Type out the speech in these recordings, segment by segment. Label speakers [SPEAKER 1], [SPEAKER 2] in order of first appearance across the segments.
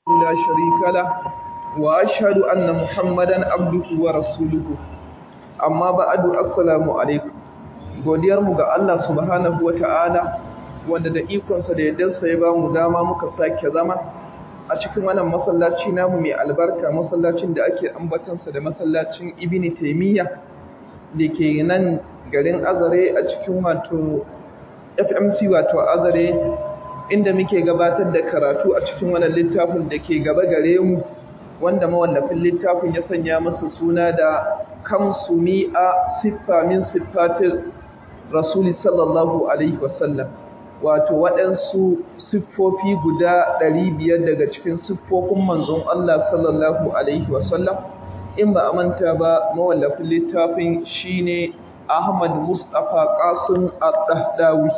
[SPEAKER 1] لا شريك له وأشهد أن محمدا عبده ورسوله amma ba'adu assalamu alaikum godiyar mu ga Allah subhanahu wata'ala wanda da ikonsa da yaddarsa ya ba mu dama muka sake zama a cikin wannan masallaci namu mai albarka masallacin da ake ambatansa da masallacin Ibn Taymiyyah da ke nan garin Azare a cikin wato FMC wato Azare inda muke gabatar da karatu a cikin wannan littafin da ke gaba gare mu wanda mawallafin littafin ya sanya masa suna da kamsu mi'a siffa min siffatin rasuli sallallahu alaihi wasallam wato waɗansu siffofi guda ɗari biyar daga cikin siffofin manzon Allah sallallahu alaihi wasallam in ba a manta ba mawallafin littafin shine Ahmad Mustapha Qasim Ad-Dahdawi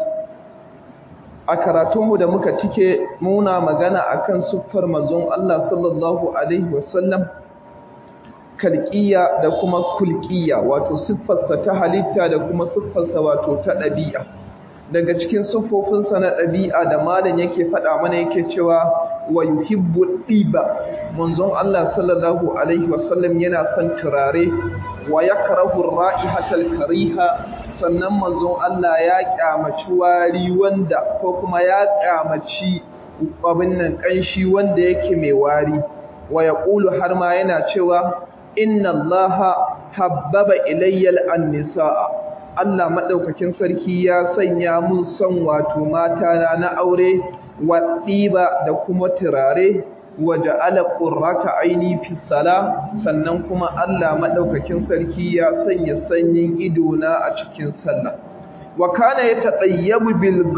[SPEAKER 1] a karatunmu da muka tike muna magana akan siffar manzon Allah sallallahu alaihi wasallam kalqiya da kuma kulqiya wato siffarsa ta halitta da kuma siffarsa wato ta ɗabi'a daga cikin siffofinsa na ɗabi'a da malam yake faɗa mana yake cewa wa yuhibbu ɗiba manzon Allah sallallahu alaihi wasallam yana son turare wa yakrahu ra'ihatal kariha sannan manzon Allah ya kyamaci wari wanda ko kuma ya kyamaci abin nan kanshi wanda yake mai wari wa yaqulu har ma yana cewa inna allaha habbaba ilayyal annisaa Allah madaukakin sarki ya sanya mun son wato mata na aure wa diba da kuma turare wa ja'ala qurrata aini fi sala sannan kuma Allah madaukakin sarki ya sanya sanyin ido na a cikin sallah wa kana yatayyabu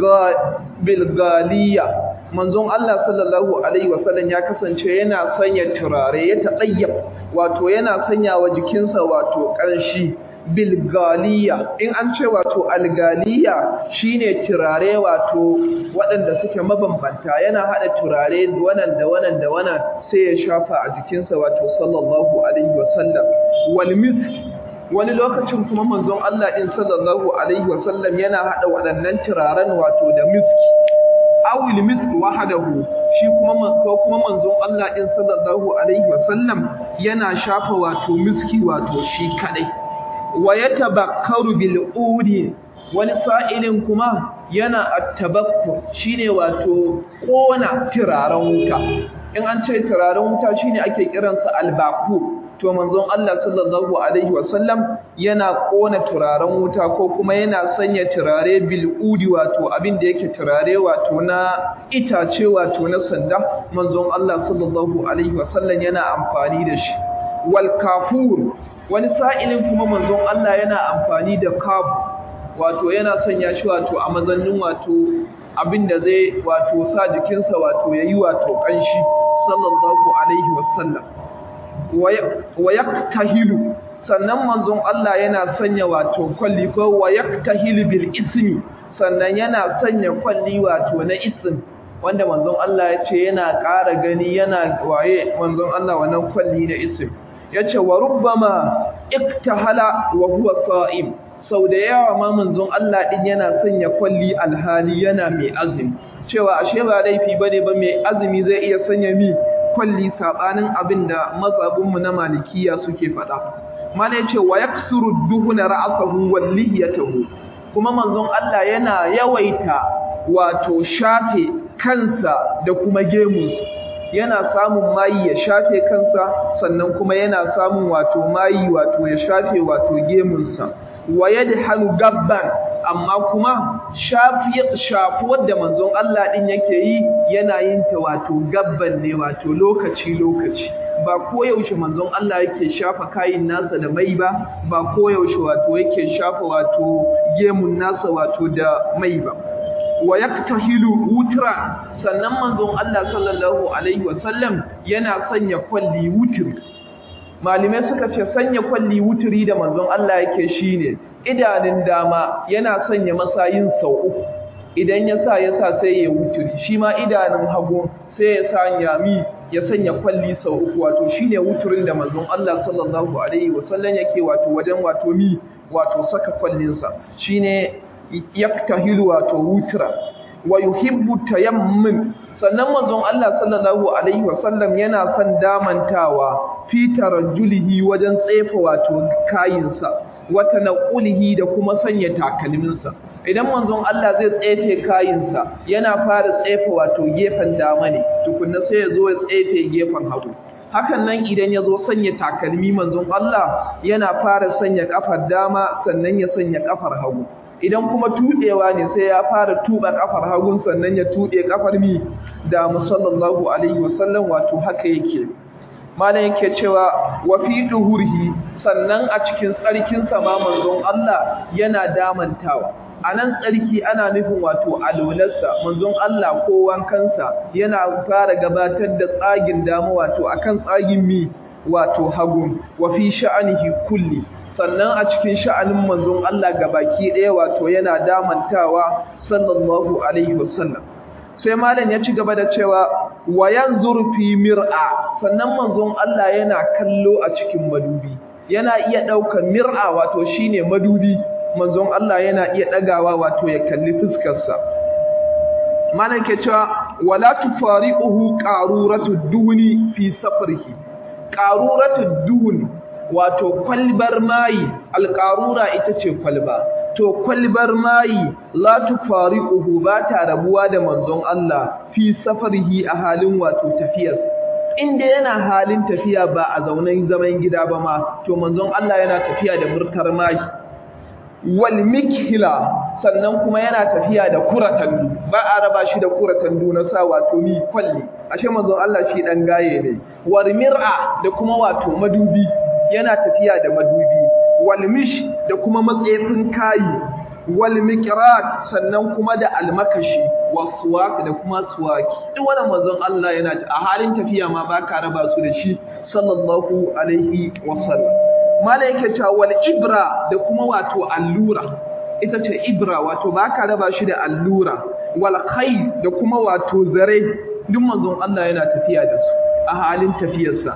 [SPEAKER 1] bil galiya manzon Allah sallallahu alaihi wasallam ya kasance yana sanya turare ya tadayyab wato yana sanya wa jikinsa wato ƙarshi bilgaliya in an ce wato algaliya shine turare wato waɗanda suke mabambanta yana haɗa turare wannan da wannan da wannan sai ya shafa a jikinsa wato sallallahu alaihi wasallam wal misk wani lokacin kuma manzon Allah din sallallahu alaihi wasallam yana haɗa waɗannan turaren wato da miski awil misk wahdahu shi kuma ko kuma manzon Allah din sallallahu alaihi wasallam yana shafa wato miski wato shi kadai wa yatabakkaru bil udi wani sa'ilin kuma yana attabakkur shine wato kona turaren wuta in an ce turaren wuta shine ake kiransa albaku to manzon Allah sallallahu alaihi wasallam yana kona turaren wuta ko kuma yana sanya turare bil udi wato abin da yake turare wato na itace wato na sanda manzon Allah sallallahu alaihi wasallam yana amfani da shi wal kafur wani sa'ilin kuma manzon Allah yana amfani da kaf wato yana sanya shi wato a mazannin wato abin da zai wato sa jikinsa wato yayi wato kanshi sallallahu alaihi wasallam wa yaktahilu sannan manzon Allah yana sanya wato kwalli ko wa yaktahilu bil ismi sannan yana sanya kwalli wato na ism wanda manzon Allah ya ce yana ƙara gani yana waye manzon Allah wannan kwalli na ism yace wa rubbama iktahala wa huwa sa'im sau da yawa ma manzon Allah din yana sanya kwalli alhali yana mai azumi cewa ashe ba laifi bane ba mai azumi zai iya sanya mi kwalli sabanin abinda mazhabinmu na malikiya suke faɗa mala yace wa yaksuru duhuna ra'sahu wal lihiyatahu kuma manzon Allah yana yawaita wato shafe kansa da kuma gemunsa yana samun mayi ya shafe kansa sannan kuma yana samun wato mayi wato ya shafe wato gemunsa wa yadhalu gabban amma kuma shafi shafuwar da manzon Allah din yake yi yana yin ta wato gabban ne wato lokaci lokaci ba koyaushe manzon Allah yake shafa kayin nasa da mai ba ba koyaushe wato yake shafa wato gemun nasa wato da mai ba wa yaktahilu wutra sannan manzon Allah sallallahu alaihi wasallam yana sanya kwalli wutri malume suka ce sanya kwalli wutri da manzon Allah yake shine idanun dama yana sanya masayin sau uku idan ya sa ya sa sai ya wutri shi ma idanun hagu sai ya sanya mi ya sanya kwalli sau uku wato shine wutrin da manzon Allah sallallahu alaihi wasallam yake wato wajen wato mi wato saka kwallinsa shine yaktahilu wato wutra wa yuhibbu tayammum sannan manzon Allah sallallahu alaihi wasallam yana son damantawa fi tarajjulihi wajen tsefa wato kayinsa wata naqulihi da kuma sanya takalminsa idan manzon Allah zai tsefe kayinsa yana fara tsefa wato gefen dama ne tukunna sai ya zo ya tsefe gefen hagu hakan nan idan ya zo sanya takalmi manzon Allah yana fara sanya kafar dama sannan ya sanya kafar hagu idan kuma tuɗewa ne sai ya fara tuba kafar hagun sannan ya tuɗe kafar mi da musallallahu alaihi wasallam wato haka yake malam yake cewa wa fi duhurhi sannan a cikin tsarkin sa ma manzon Allah yana damantawa anan tsarki ana nufin wato alolarsa manzon Allah ko wankansa yana fara gabatar da tsagin dama wato akan tsagin mi wato hagun wa fi sha'anihi kulli sannan a cikin sha'anin manzon Allah baki ɗaya wato yana damantawa sallallahu alaihi wasallam sai malam ya ci gaba da cewa wa yanzur fi mir'a sannan manzon Allah yana kallo a cikin madubi yana iya ɗaukar mir'a wato shine madubi manzon Allah yana iya ɗagawa wato ya kalli fuskarsa malam ke cewa wala tufariquhu qaruratu duni fi safrihi qaruratu duni wato kwalbar mayi alƙarura ita ce kwalba to kwalbar mayi la tufariquhu ba ta rabuwa da manzon Allah fi safarihi a halin wato tafiyarsa inda yana halin tafiya ba a zaunen zaman gida ba ma to manzon Allah yana tafiya da murtar mayi wal mikhila sannan kuma yana tafiya da kuratandu ba a raba shi da kuratandu na sa wato mi kwalli ashe manzon Allah shi dan gaye ne war mir'a da kuma wato madubi yana tafiya da madubi wal mish da kuma matsefin kayi wal miqrat sannan kuma da almakashi waswak da kuma suwaki duk wannan manzon Allah yana a halin tafiya ma baka raba su da shi sallallahu alaihi wasallam mala yake cewa wal ibra da kuma wato allura ita ce ibra wato baka raba shi da allura wal khayl da kuma wato zare duk manzon Allah yana tafiya da su a halin tafiyarsa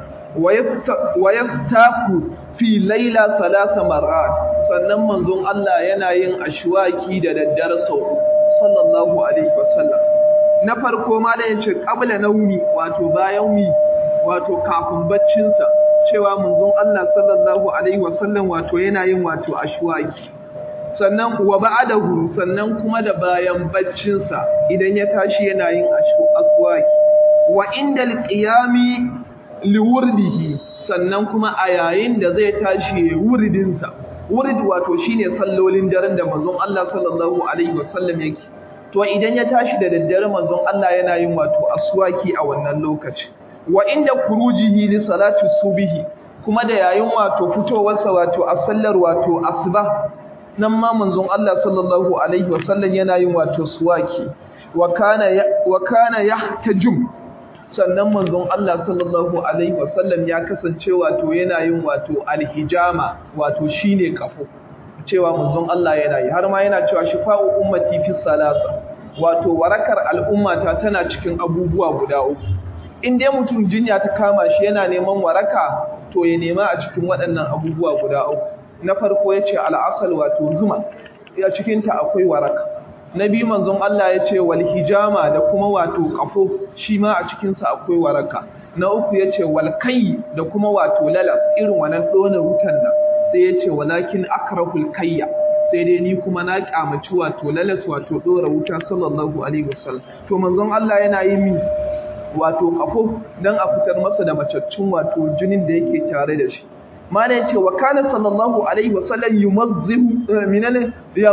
[SPEAKER 1] wa yastaku fi laila salasa marrat sannan manzon Allah yana yin ashwaki da daddare sau sallallahu alaihi wasallam na farko ma da yace qabla naumi wato bayan mi wato kafin baccin sa cewa manzon Allah sallallahu alaihi wasallam wato yana yin wato ashwaki sannan wa ba'dahu sannan kuma da bayan baccin sa idan ya tashi yana yin ashwaki wa indal qiyami liwurdihi sannan kuma a yayin da zai tashi wuridinsa wurid wato shine sallolin daren da manzon Allah sallallahu alaihi wasallam yake to idan ya tashi da daddare manzon Allah yana yin wato aswaki a wannan lokaci wa inda kurujihi li salati subhi kuma da yayin wato fitowarsa wato a sallar wato asuba nan ma manzon Allah sallallahu alaihi wasallam yana yin wato suwaki wa kana wa kana yahtajum sannan manzon Allah sallallahu alaihi wasallam ya kasance wato yana yin wato alhijama wato shine kafo cewa manzon Allah yana yi har ma yana cewa shifa'u ummati fi salasa wato warakar al'ummata tana cikin abubuwa guda uku in dai mutum jinya ta kama shi yana neman waraka to ya nema a cikin waɗannan abubuwa guda uku na farko yace al'asal wato zuma ya cikin ta akwai waraka na biyu manzon Allah ya ce wal hijama da kuma wato kafo shi ma a cikinsa akwai waraka na uku ya ce wal kai da kuma wato lalas irin wannan ɗona wutan nan sai ya ce walakin akrahul kayya sai dai ni kuma na kyamaci wato lalas wato ɗora wuta sallallahu alaihi wasallam to manzon Allah yana yi mi wato kafo dan a fitar masa da macaccun wato jinin da yake tare da shi mana yace wa kana sallallahu alaihi wasallam yumazzihu minane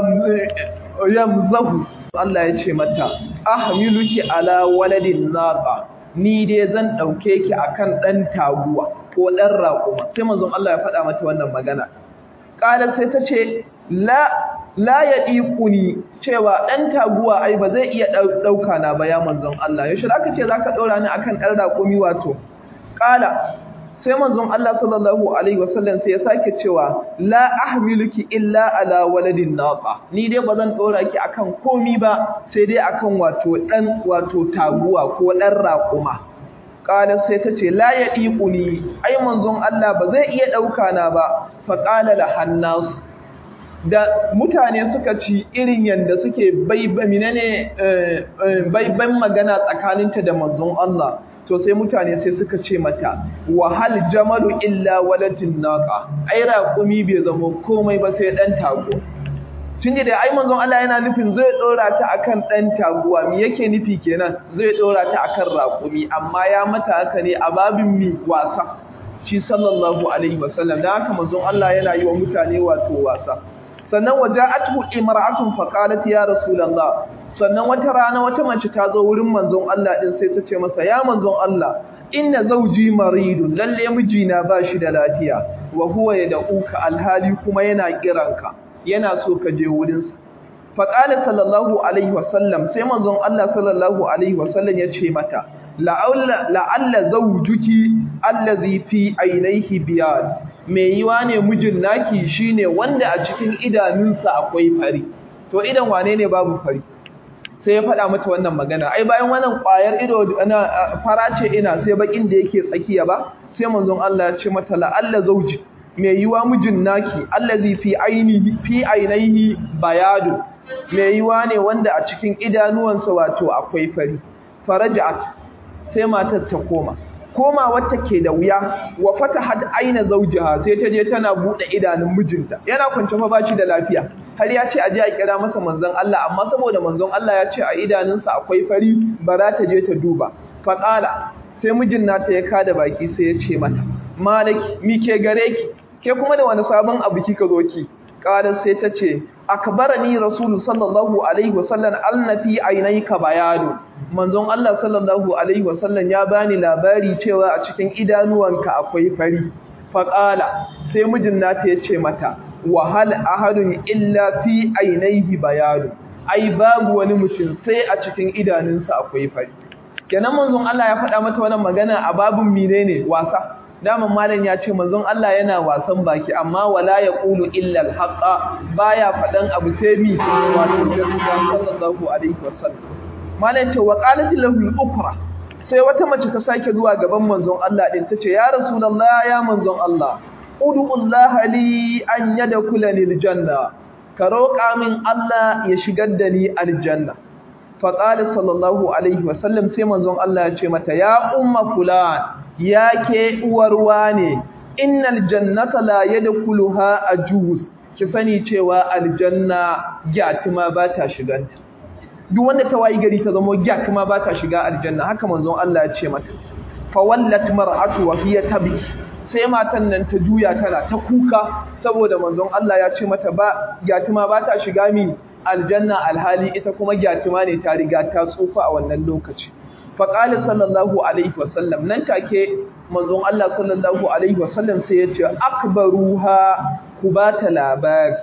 [SPEAKER 1] yamzahu Allah ya ce mata ahmiluki ala waladin naqa ni dai zan dauke ki akan dan taguwa ko dan raƙuma sai manzon Allah ya faɗa mata wannan magana qala sai ta ce la la yadiquni cewa dan taguwa ai ba zai iya dauka na ba ya manzon Allah yaushe zaka ce zaka daura ni akan dan raƙumi wato qala sai manzon Allah sallallahu alaihi wasallam sai ya sake cewa la ahmiluki illa ala waladin naqa ni dai bazan dora ki akan komi ba sai dai akan wato dan wato taguwa ko dan raƙuma qala sai ta ce la yadiquni ai manzon Allah ba zai iya dauka na ba fa qala la hannas da mutane suka ci irin yanda suke menene baiban magana tsakaninta da manzon Allah to sai mutane sai suka ce mata wahal jamalu illa walatin naqa ai raƙumi bai zama komai ba sai dan tago tun da ai manzon Allah yana nufin zai dora ta akan dan taguwa me yake nufi kenan zai dora ta akan raƙumi amma ya mata haka ne a babin mi wasa shi sallallahu alaihi wasallam da haka manzon Allah yana yi wa mutane wato wasa sannan waja'atuhu imra'atun faqalat ya rasulullah sannan wata rana wata mace ta zo wurin manzon Allah din sai ta ce masa ya manzon Allah inna zawji maridun lalle mijina ba shi da lafiya wa huwa yad'uka alhali kuma yana kiranka yana so ka je wurinsa faqala sallallahu alaihi wasallam sai manzon Allah sallallahu alaihi wasallam ya ce mata la'alla zawjuki allazi fi ainihi biyad mai yiwa ne mijin naki shine wanda a cikin idanunsa akwai fari to idan wane ne babu fari sai ya faɗa mata wannan magana ai bayan wannan ƙwayar ido ana fara ce ina sai bakin da yake tsakiya ba sai manzon Allah ya ce mata la'alla zawji mai yiwa mijin naki allazi fi ainihi fi ainihi bayadu mai yiwa ne wanda a cikin idanuwansa wato akwai fari farajat sai matar ta koma koma wata ke da wuya wa fatahat aina zawjiha sai ta je tana bude idanun mijinta yana kwance fa bashi da lafiya har ya ce a je a kira masa manzon Allah amma saboda manzon Allah ya ce a idanunsa akwai fari ba za ta je ta duba faqala sai mijin nata ya kada baki sai ya ce mata malaki mi ke gare ki ke kuma da wani sabon abu kika zo ki qala sai ta ce akbarani rasulu sallallahu alaihi wasallam annafi ainayka bayanu manzon Allah sallallahu alaihi wasallam ya bani labari cewa a cikin idanuwanka akwai fari faqala sai mijin nata yace mata wa hal ahadun illa fi ainaihi bayanu ai babu wani mutum sai a cikin idanunsa akwai fari kenan manzon Allah ya faɗa mata wannan magana a babun menene wasa daman malam ya ce manzon Allah yana wasan baki amma wala yaqulu illa al-haqa baya faɗan abu sai mi wato gaskiya sallallahu alaihi wasallam malam ce wa qalat lahu al-ukra sai wata mace ta sake zuwa gaban manzon Allah din tace ya rasulullah ya manzon Allah ud'u Allah li an yadkhulani al-janna ka roƙa min Allah ya shigar da ni aljanna fa qala sallallahu alaihi wasallam sai manzon Allah ya ce mata ya umma fulan ya ke uwarwa ne innal jannata la yadkhuluha ajuz ki sani cewa aljanna gyatima ba ta shiganta duk wanda ta wayi gari ta zama gyatima ba ta shiga aljanna haka manzon Allah ya ce mata fa wallat mar'atu wa hiya tabki sai matan nan ta juya tana ta kuka saboda manzon Allah ya ce mata ba gyatima ba ta shiga mi aljanna alhali ita kuma gyatima ne ta riga ta tsufa a wannan lokaci faƙali sallallahu alaihi wasallam nan take manzon Allah sallallahu alaihi wasallam sai ya ce akbaruha ku ba ta labari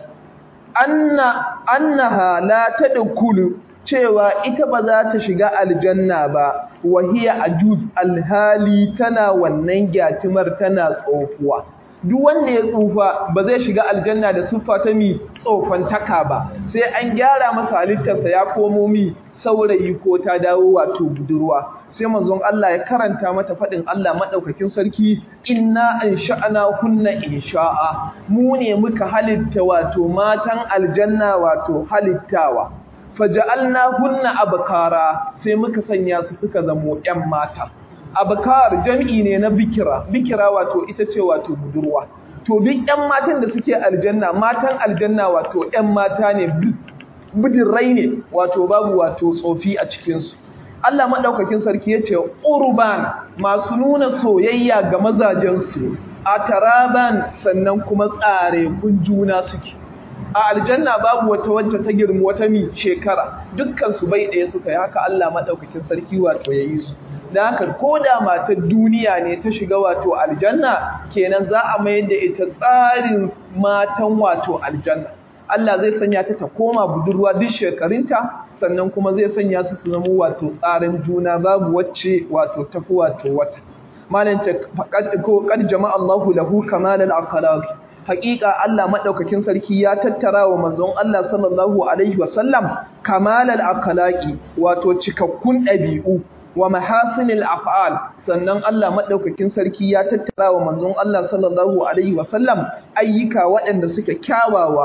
[SPEAKER 1] anna annaha la tadkhulu cewa ita ba za ta shiga aljanna ba wahiya ajuz alhali tana wannan gyatimar tana tsofuwa duk wanda ya tsufa ba zai shiga aljanna da siffa ta mi tsofantaka ba sai an gyara masa halittarsa ya komo mi saurayi ko ta dawo wato budurwa sai manzon Allah ya karanta mata faɗin Allah maɗaukakin sarki inna an sha'ana hunna insha'a mu ne muka halitta wato matan aljanna wato halittawa faja'alna hunna abkara sai muka sanya su suka zamo ƴan mata abkar jam'i ne na bikira bikira wato ita ce wato budurwa to duk ƴan matan da suke aljanna matan aljanna wato ƴan mata ne bidirrai ne wato babu wato tsofi a cikinsu Allah maɗaukakin sarki ya ce urban masu nuna soyayya ga mazajensu a taraban sannan kuma tsare kun juna suke a aljanna babu wata wacce ta girma wata mi shekara dukkan su bai ɗaya suka yi haka Allah maɗaukakin sarki wato ya yi su da haka ko da matar duniya ne ta shiga wato aljanna kenan za a mayar da ita tsarin matan wato aljanna Allah zai sanya ta ta koma budurwa duk shekarunta sannan kuma zai sanya su su zama wato tsarin juna babu wacce wato tafi wato wata malam ta ko qad jama'a Allahu lahu kamal al-akhlaq haqiqa Allah madaukakin sarki ya tattara wa manzon Allah sallallahu alaihi wasallam kamal al-akhlaqi wato cikakkun dabi'u wa mahasinil af'al sannan Allah madaukakin sarki ya tattara wa manzon Allah sallallahu alaihi wasallam ayyuka waɗanda suke kyawawa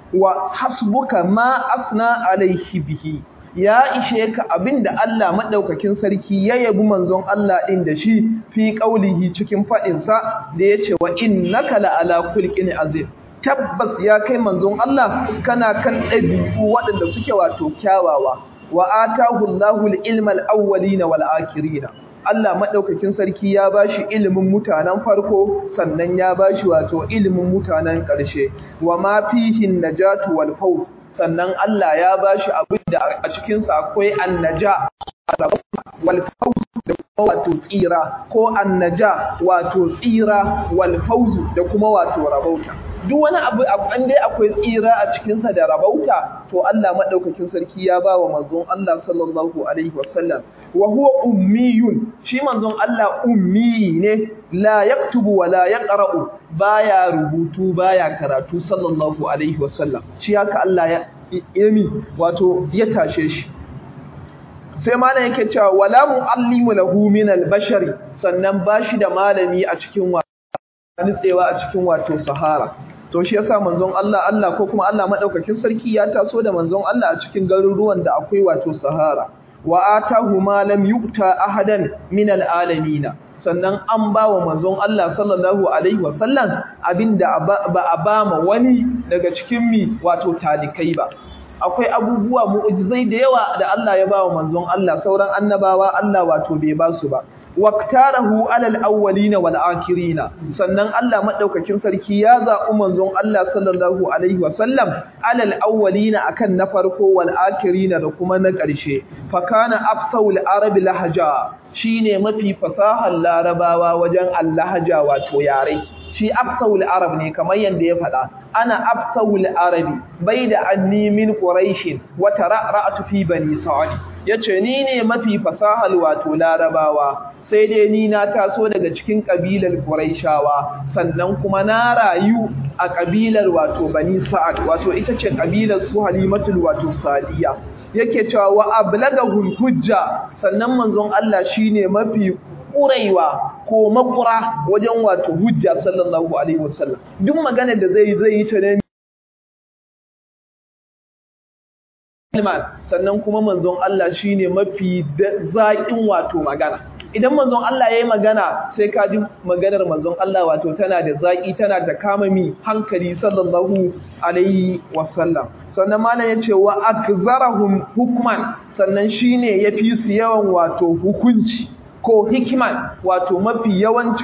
[SPEAKER 1] wa hasbuka ma asna alaihi bihi ya ishe ka abinda Allah madaukakin sarki ya yabi manzon Allah din da shi fi qaulihi cikin fadin sa da yace wa innaka la ala khulqin azim tabbas ya kai manzon Allah kana kan dabi'u waɗanda suke wato kyawawa wa atahu Allahu al-ilma al-awwalina wal-akhirina Allah madaukakin sarki ya bashi ilimin mutanen farko sannan ya bashi wato ilimin mutanen ƙarshe wa ma fihi najatu wal fawz sannan Allah ya bashi abin da a cikin sa akwai annaja wal fawz da kuma wato tsira ko annaja wato tsira wal fawz da kuma wato rabauta duk wani abu an dai akwai tsira a cikinsa da rabauta to Allah madaukakin sarki ya ba wa manzon Allah sallallahu alaihi wasallam wa huwa ummiyun shi manzon Allah ummi ne la yaktubu wa la yaqra'u baya rubutu baya karatu sallallahu alaihi wasallam shi haka Allah ya yami wato ya tashe shi sai malam yake cewa wala muallimu lahu min al-bashari sannan bashi da malami a cikin wa nitsewa a cikin wato sahara to shi yasa manzon Allah Allah ko kuma Allah madaukakin sarki ya taso da manzon Allah a cikin garuruwan da akwai wato sahara wa atahu ma lam yu'ta ahadan min alalamin sannan an ba wa manzon Allah sallallahu alaihi wasallam abinda ba a ba ma wani daga cikin mi wato talikai ba akwai abubuwa mu'jizai da yawa da Allah ya ba wa manzon Allah sauran annabawa Allah wato bai ba su ba waktarahu alal awwalina wal akhirina sannan Allah madaukakin sarki ya zaɓi manzon Allah sallallahu alaihi wasallam alal awwalina akan na farko wal akhirina da kuma na ƙarshe fa kana afsawul arabi lahaja shine mafi fasahar larabawa wajen allahaja wato yare shi afsawul arab ne kamar yanda ya faɗa ana afsawul arabi bai da anni min quraishin wa tara'ra'tu fi bani sa'id yace ni ne mafi fasahal wato larabawa sai dai ni na taso daga cikin kabilar quraishawa sannan kuma na rayu a kabilar wato bani sa'ad wato ita ce kabilar su halimatul wato sadiya yake cewa wa ablagahul hujja sannan manzon Allah shine mafi ƙuraiwa ko makura wajen wato hujja sallallahu alaihi wasallam duk magana da zai zai yi ta ne sannan kuma manzon Allah shine mafi zaƙin wato magana idan manzon Allah yayi magana sai ka ji maganar manzon Allah wato tana da zaƙi tana da kamami hankali sallallahu alaihi wasallam sannan malam yace wa akzarahum hukman sannan shine yafi su yawan wato hukunci ko hikiman wato mafi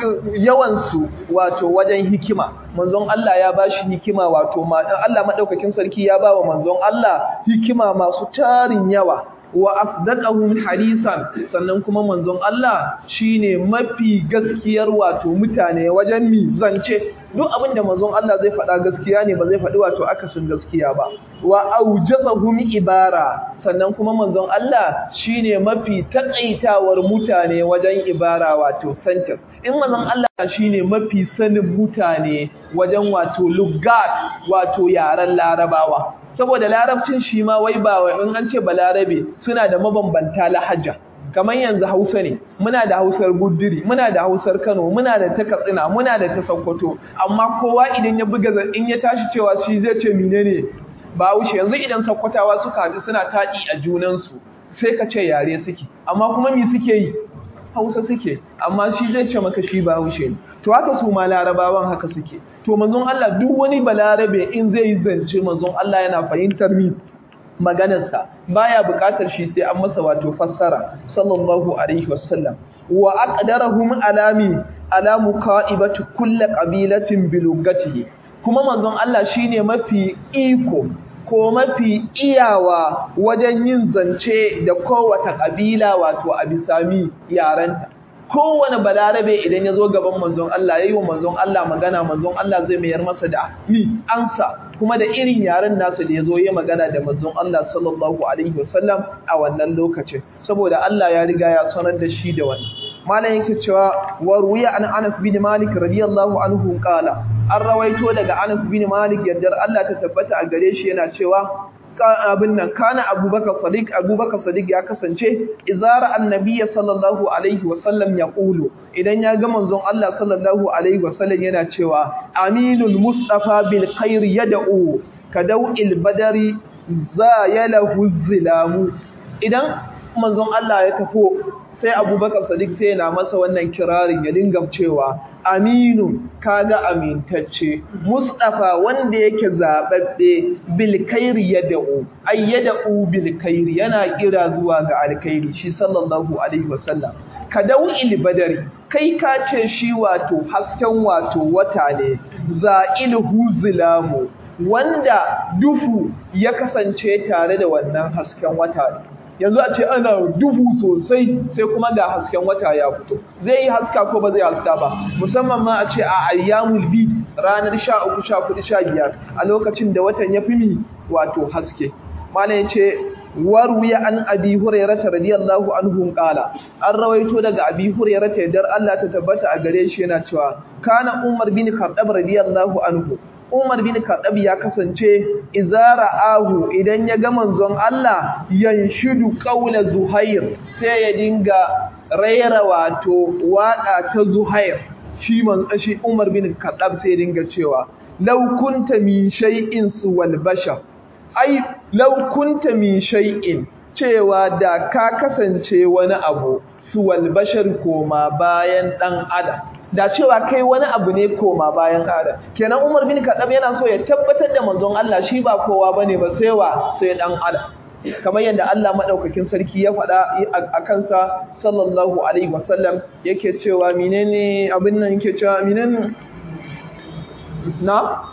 [SPEAKER 1] yawansu wato wajen hikima manzon Allah ya bashi hikima wato Allah madaukakin sarki ya bawa manzon Allah hikima masu tarin yawa wa asdaqahum hadisan sannan kuma manzon Allah shine mafi gaskiyar wato mutane wajen mi zance duk abin da manzon Allah zai faɗa gaskiya ne ba zai faɗi wato akasin gaskiya ba wa aujazahum ibara sannan kuma manzon Allah shine mafi takaitawar mutane wajen ibara wato sentence in manzon Allah shine mafi sanin mutane wajen wato lugat wato yaren larabawa saboda larabcin shi ma wai ba in an ce balarabe suna da mabambanta lahaja kamar yanzu Hausa ne muna da Hausar Guduri muna da Hausar Kano muna da ta Katsina muna da ta Sokoto amma kowa idan ya buga in ya tashi cewa shi zai ce menene Bahaushe yanzu idan Sokotawa suka haɗu suna taɗi a junansu sai ka ce yare suke amma kuma me suke yi Hausa suke amma shi zai ce maka shi Bahaushe ne to haka su ma Larabawan haka suke to manzon Allah duk wani balarabe in zai yi zance manzon Allah yana fahimtar mi maganarsa baya buƙatar shi sai an masa wato fassara sallallahu alaihi wasallam wa aqdarahum alami ala muqaibati kulli qabilatin bi lugatihi kuma manzon Allah shine mafi iko ko mafi iyawa wajen yin zance da kowace kabila wato a bisami yaranta kowane balarabe idan ya zo gaban manzon Allah ya yi wa manzon Allah magana manzon Allah zai mayar masa da mi ansa kuma da irin yaren nasa da ya zo ya magana da manzon Allah sallallahu alaihi wasallam a wannan lokacin saboda Allah ya riga ya sanar da shi da wani malam yake cewa wa ruwiya an Anas bin Malik radiyallahu anhu qala an rawaito daga Anas bin Malik yardar Allah ta tabbata a gare shi yana cewa abin nan kana abubakar sadiq abubakar sadiq ya kasance izara annabiyya sallallahu alaihi wasallam ya qulu idan ya ga manzon Allah sallallahu alaihi wasallam yana cewa aminul mustafa bil khair yad'u kadau'il badari zayalahu zilamu idan manzon Allah ya tafo sai abubakar sadiq sai yana masa wannan kirarin ya dinga cewa aminu kaga amintacce mustafa wanda yake zababbe bil khairi yad'u ay yad'u bil khairi yana kira zuwa ga alkhairi shi sallallahu alaihi wasallam kadau'il badari kai ka ce shi wato hasken wato wata ne za'ilhu zilamu wanda duhu ya kasance tare da wannan hasken wata ne yanzu a ce ana duhu sosai sai kuma ga hasken wata ya fito zai yi haska ko ba zai haska ba musamman ma a ce a ayyamul bid ranar 13 14 15 a lokacin da watan ya fi mi wato haske malai yace warwiya an abi hurairah radiyallahu anhu qala an rawaito daga abi hurairah dar Allah ta tabbata a gare shi yana cewa kana umar bin khattab radiyallahu anhu Umar bin Khattab ya kasance izara ahu idan ya ga manzon Allah yanshidu qaula Zuhair sai ya dinga raira wato waka ta Zuhair shi man shi Umar bin Khattab sai ya dinga cewa law kunta min shay'in suwal bashar ai law kunta min shay'in cewa da ka kasance wani abu suwal bashar koma bayan dan adam da cewa kai wani abu ne koma bayan adam kenan Umar bin Khattab yana so ya tabbatar da manzon Allah shi ba kowa bane ba sai wa sai dan adam kamar yadda Allah madaukakin sarki ya faɗa a kansa sallallahu alaihi wasallam yake cewa menene abin nan yake cewa menene na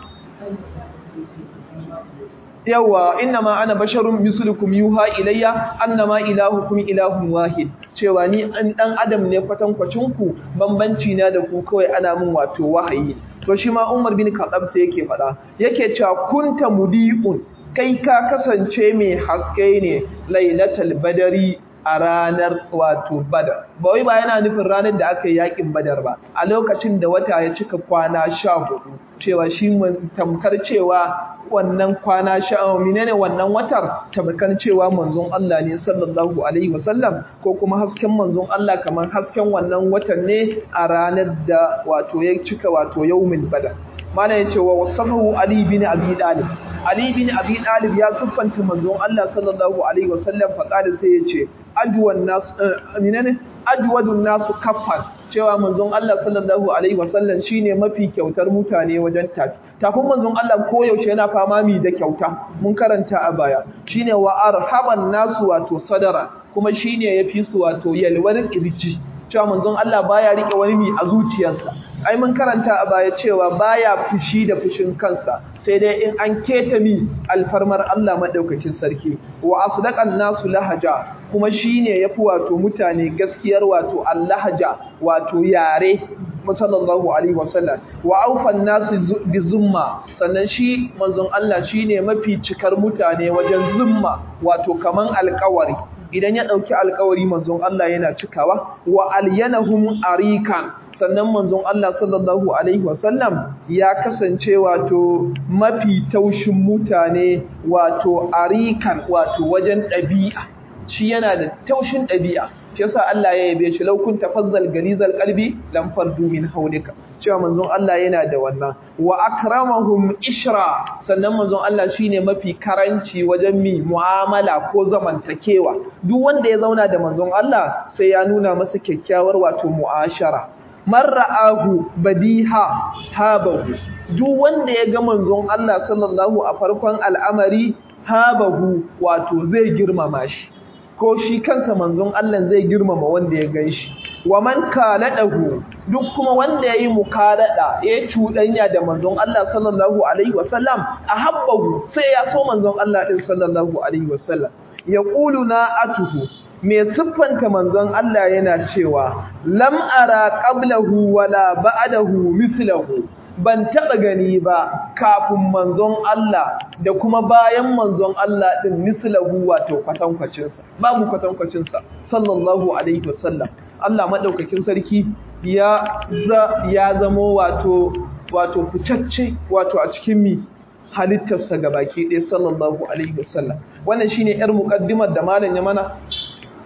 [SPEAKER 1] yawa innama ana basharun mislukum yuha ilayya annama ilahukum ilahun wahid cewa ni an dan adam ne kwatankwacin ku bambanci na da ku kawai ana min wato wahayi to shi ma Umar bin Khattab sai yake fada yake cewa kunta mudiun kai ka kasance mai haske ne lailatul badari a ranar wato badar ba wai ba yana nufin ranar da aka yi yakin badar ba a lokacin da wata ya cika kwana sha hudu cewa shi tamkar cewa wannan kwana sha menene wannan watar tamkar cewa manzon Allah ne sallallahu alaihi wasallam ko kuma hasken manzon Allah kamar hasken wannan watan ne a ranar da wato ya cika wato yaumin badar mana yace wa wasafahu ali bin abi dalib ali bin abi dalib ya siffanta manzon Allah sallallahu alaihi wasallam fa kada sai yace adwan nas menene adwadun nasu kaffan cewa manzon Allah sallallahu alaihi wasallam shine mafi kyautar mutane wajen tafi tafin manzon Allah koyaushe yana fama mi da kyauta mun karanta a baya shine wa arhaban nasu wato sadara kuma shine yafi su wato yalwar kirji cewa manzon Allah baya rike wani mi a zuciyarsa ai mun karanta a baya cewa baya fushi da fushin kansa sai dai in an keta mi alfarmar Allah madaukakin sarki wa asdaqan nasu lahaja kuma shine yafi wato mutane gaskiyar wato allahaja wato yare sallallahu alaihi wasallam wa aufan nasu bi zumma sannan shi manzon Allah shine mafi cikar mutane wajen zumma wato kaman alƙawari idan ya ɗauki alkawari manzon Allah yana cikawa wa alyanahum arikan sannan manzon Allah sallallahu alaihi wasallam ya kasance wato mafi taushin mutane wato arikan wato wajen ɗabi'a shi yana da taushin ɗabi'a shi yasa Allah ya yabe shi law kunta fazzal galizal qalbi lam fardu min hawlika cewa manzon Allah yana da wannan wa akramahum ishra sannan manzon Allah shine mafi karanci wajen mi mu'amala ko zamantakewa duk wanda ya zauna da manzon Allah sai ya nuna masa kyakkyawar wato mu'ashara marra'ahu badiha habahu duk wanda ya ga manzon Allah sallallahu a farkon al'amari habahu wato zai girmama shi ko shi kansa manzon Allah zai girmama wanda ya gan shi wa man kaladahu duk kuma wanda yayi mukalada ya cuɗanya da manzon Allah sallallahu alaihi wasallam ahabbahu sai ya so manzon Allah din sallallahu alaihi wasallam yaqulu na atuhu me siffanta manzon Allah yana cewa lam ara qablahu wala ba'dahu mislahu ban taɓa gani ba kafin manzon Allah da kuma bayan manzon Allah ɗin mislahu wato kwatankwacinsa babu kwatankwacinsa sallallahu alaihi wasallam Allah maɗaukakin sarki ya za ya zamo wato wato ficacce wato a cikin mi halittarsa ga baki ɗaya sallallahu alaihi wasallam wannan shine yar muqaddimar da malam ya mana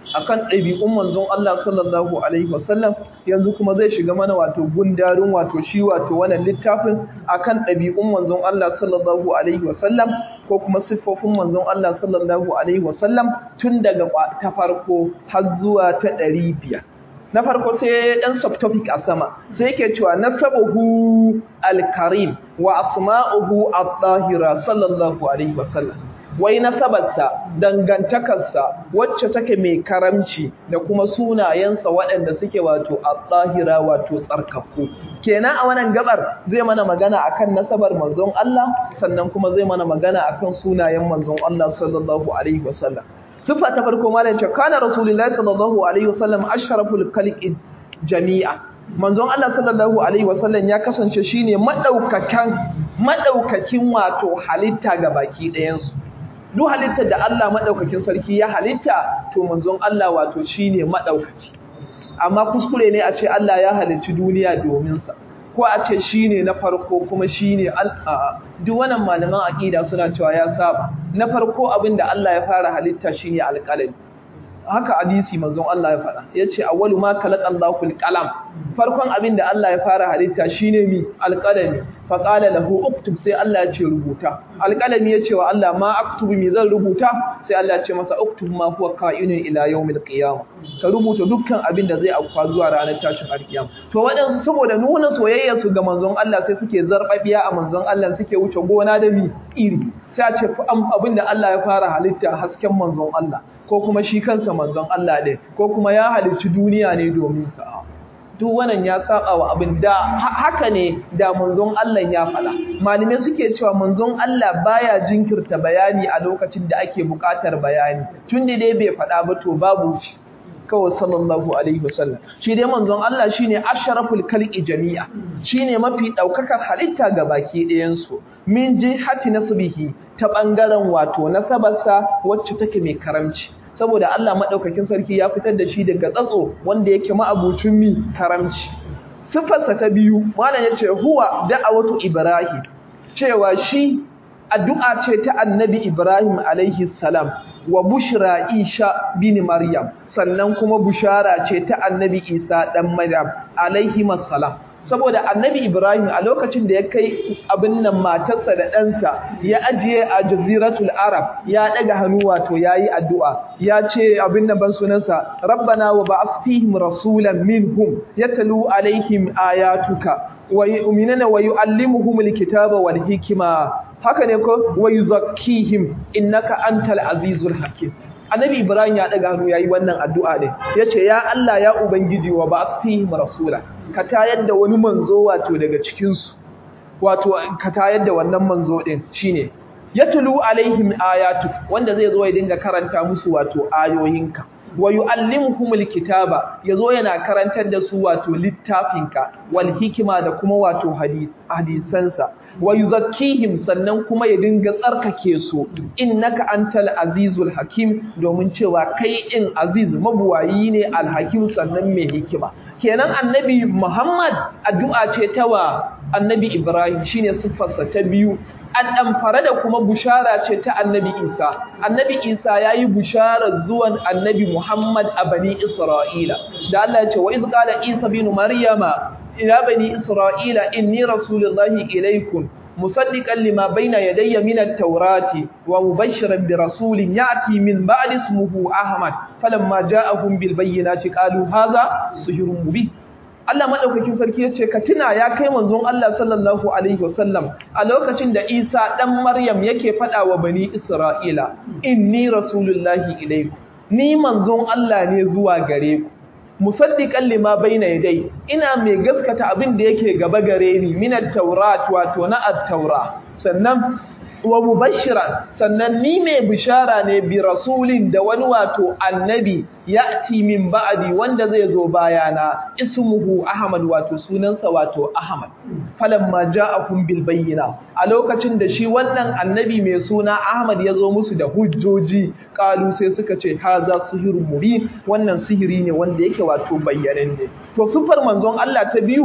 [SPEAKER 1] akan ɗabi'un manzon Allah sallallahu alaihi wasallam yanzu kuma zai shiga mana wato gundarin wato shi wato wannan littafin akan ɗabi'un manzon Allah sallallahu alaihi wasallam ko kuma siffofin manzon Allah sallallahu alaihi wasallam tun daga ta farko har zuwa ta ɗari biyar na farko sai ɗan subtopic a sama sai yake cewa nasabuhu al-karim wa asma'uhu at-tahira sallallahu alaihi wasallam wai nasabarsa dangantakarsa wacce take mai karamci da kuma sunayensa waɗanda suke wato at-tahira wato tsarkakku kenan a wannan gabar zai mana magana akan nasabar manzon Allah sannan kuma zai mana magana akan sunayen manzon Allah sallallahu alaihi wasallam sifa ta farko malam ce kana rasulullahi sallallahu alaihi wasallam ashraful khalqi jami'a manzon Allah sallallahu alaihi wasallam ya kasance shine madaukakan madaukakin wato halitta ga baki ɗayan su duk halittar da Allah madaukakin sarki ya halitta to manzon Allah wato shine madaukaki amma kuskure ne a ce Allah ya halicci duniya domin sa ko a ce shine na farko kuma shine duk wannan malaman aqida suna cewa ya saba na farko abinda Allah ya fara halitta shine alqalami haka hadisi manzon Allah ya faɗa yace awwalu ma khalaqallahu alqalam farkon abinda Allah ya fara halitta shine mi alqalami fa qala lahu uktub sai Allah ya ce rubuta alqalami yace wa Allah ma aktubu mi zan rubuta sai Allah ya ce masa uktub ma huwa ka'inun ila yawmil qiyamah ka rubuta dukkan abinda zai afka zuwa ranar tashin alkiyama to waɗansu saboda nuna soyayya su ga manzon Allah sai suke zarbabiya a manzon Allah suke wuce gona da mi iri sai a ce abinda Allah ya fara halitta hasken manzon Allah ko kuma shi kansa manzon Allah ɗin ko kuma ya halicci duniya ne domin sa duk wannan ya saba wa abin da haka ne da manzon Allah ya faɗa malume suke cewa manzon Allah baya jinkirta bayani a lokacin da ake buƙatar bayani tun da dai bai faɗa ba to babu shi kawai sallallahu alaihi wasallam shi dai manzon Allah shine asharaful khalqi jami'a shine mafi daukakar halitta ga baki ɗayan su min jihati nasbihi ta bangaren wato nasabarsa wacce take mai karamci saboda Allah madaukakin sarki ya fitar da shi daga tsatso wanda yake ma'abucin mi karamci sifarsa ta biyu malam yace huwa da'awatu ibrahim cewa shi addu'a ce ta annabi ibrahim alaihi salam wa bushra Isha bin Maryam sannan kuma bushara ce ta Annabi Isa dan Maryam alaihi salam saboda Annabi Ibrahim a lokacin da ya kai abin nan matarsa da ɗansa ya ajiye a jaziratul Arab ya daga hannu wato yayi addu'a ya ce abin nan ban sunansa rabbana wa ba'athihim rasulan minhum yatlu alaihim ayatuka wa yu'minuna wa yu'allimuhumul kitaba wal hikma haka ne ko wa yuzakkihim innaka antal azizul hakim annabi ibrahim ya daga hannu yayi wannan addu'a ne yace ya Allah ya ubangiji wa ba'athihim rasula ka tayar da wani manzo wato daga cikin su wato ka tayar da wannan manzo din shine yatlu alaihim ayatu wanda zai zo ya dinga karanta musu wato ayoyinka wa yu'allimuhumul kitaba yazo yana karantar da su wato littafinka wal hikima da kuma wato hadisansa wa yuzakkihim sannan kuma ya dinga tsarkake su innaka antal azizul hakim domin cewa kai in aziz mabuwayi ne alhakim sannan mai hikima kenan annabi Muhammad addu'a ce ta wa annabi Ibrahim shine siffarsa ta biyu an ɗamfara da kuma bushara ce ta annabi Isa. Annabi Isa ya yi busharar zuwan annabi Muhammad a bani Isra'ila. Da Allah ya ce, wa izƙala Isa binu Maryama, ila bani Isra'ila, inni Rasulullahi ilaikun, musaddiqan lima baina yadayya min at-taurati wa mubashiran bi rasulin ya'ti min ba'di ismuhu Ahmad falamma ja'ahum bil bayyinati qalu hadha sihrun mubin Allah madaukakin sarki yace ka tuna ya kai manzon Allah sallallahu alaihi wasallam a lokacin da Isa dan Maryam yake fada wa bani Isra'ila inni rasulullahi ilaikum ni manzon Allah ne zuwa gare ku musaddiqan lima baina yadai ina mai gaskata abin da yake gaba gare ni min at-taurat wato na at-taura sannan wa mubashiran sannan ni mai bishara ne bi rasulin da wani wato annabi ya'ti min ba'di wanda zai zo bayana ismuhu ahmad wato sunansa wato ahmad falamma ja'akum bil bayyina a lokacin da shi wannan annabi mai suna ahmad ya zo musu da hujjoji kalu sai suka ce haza sihirun mubin wannan sihiri ne wanda yake wato bayyananne to sufar manzon Allah ta biyu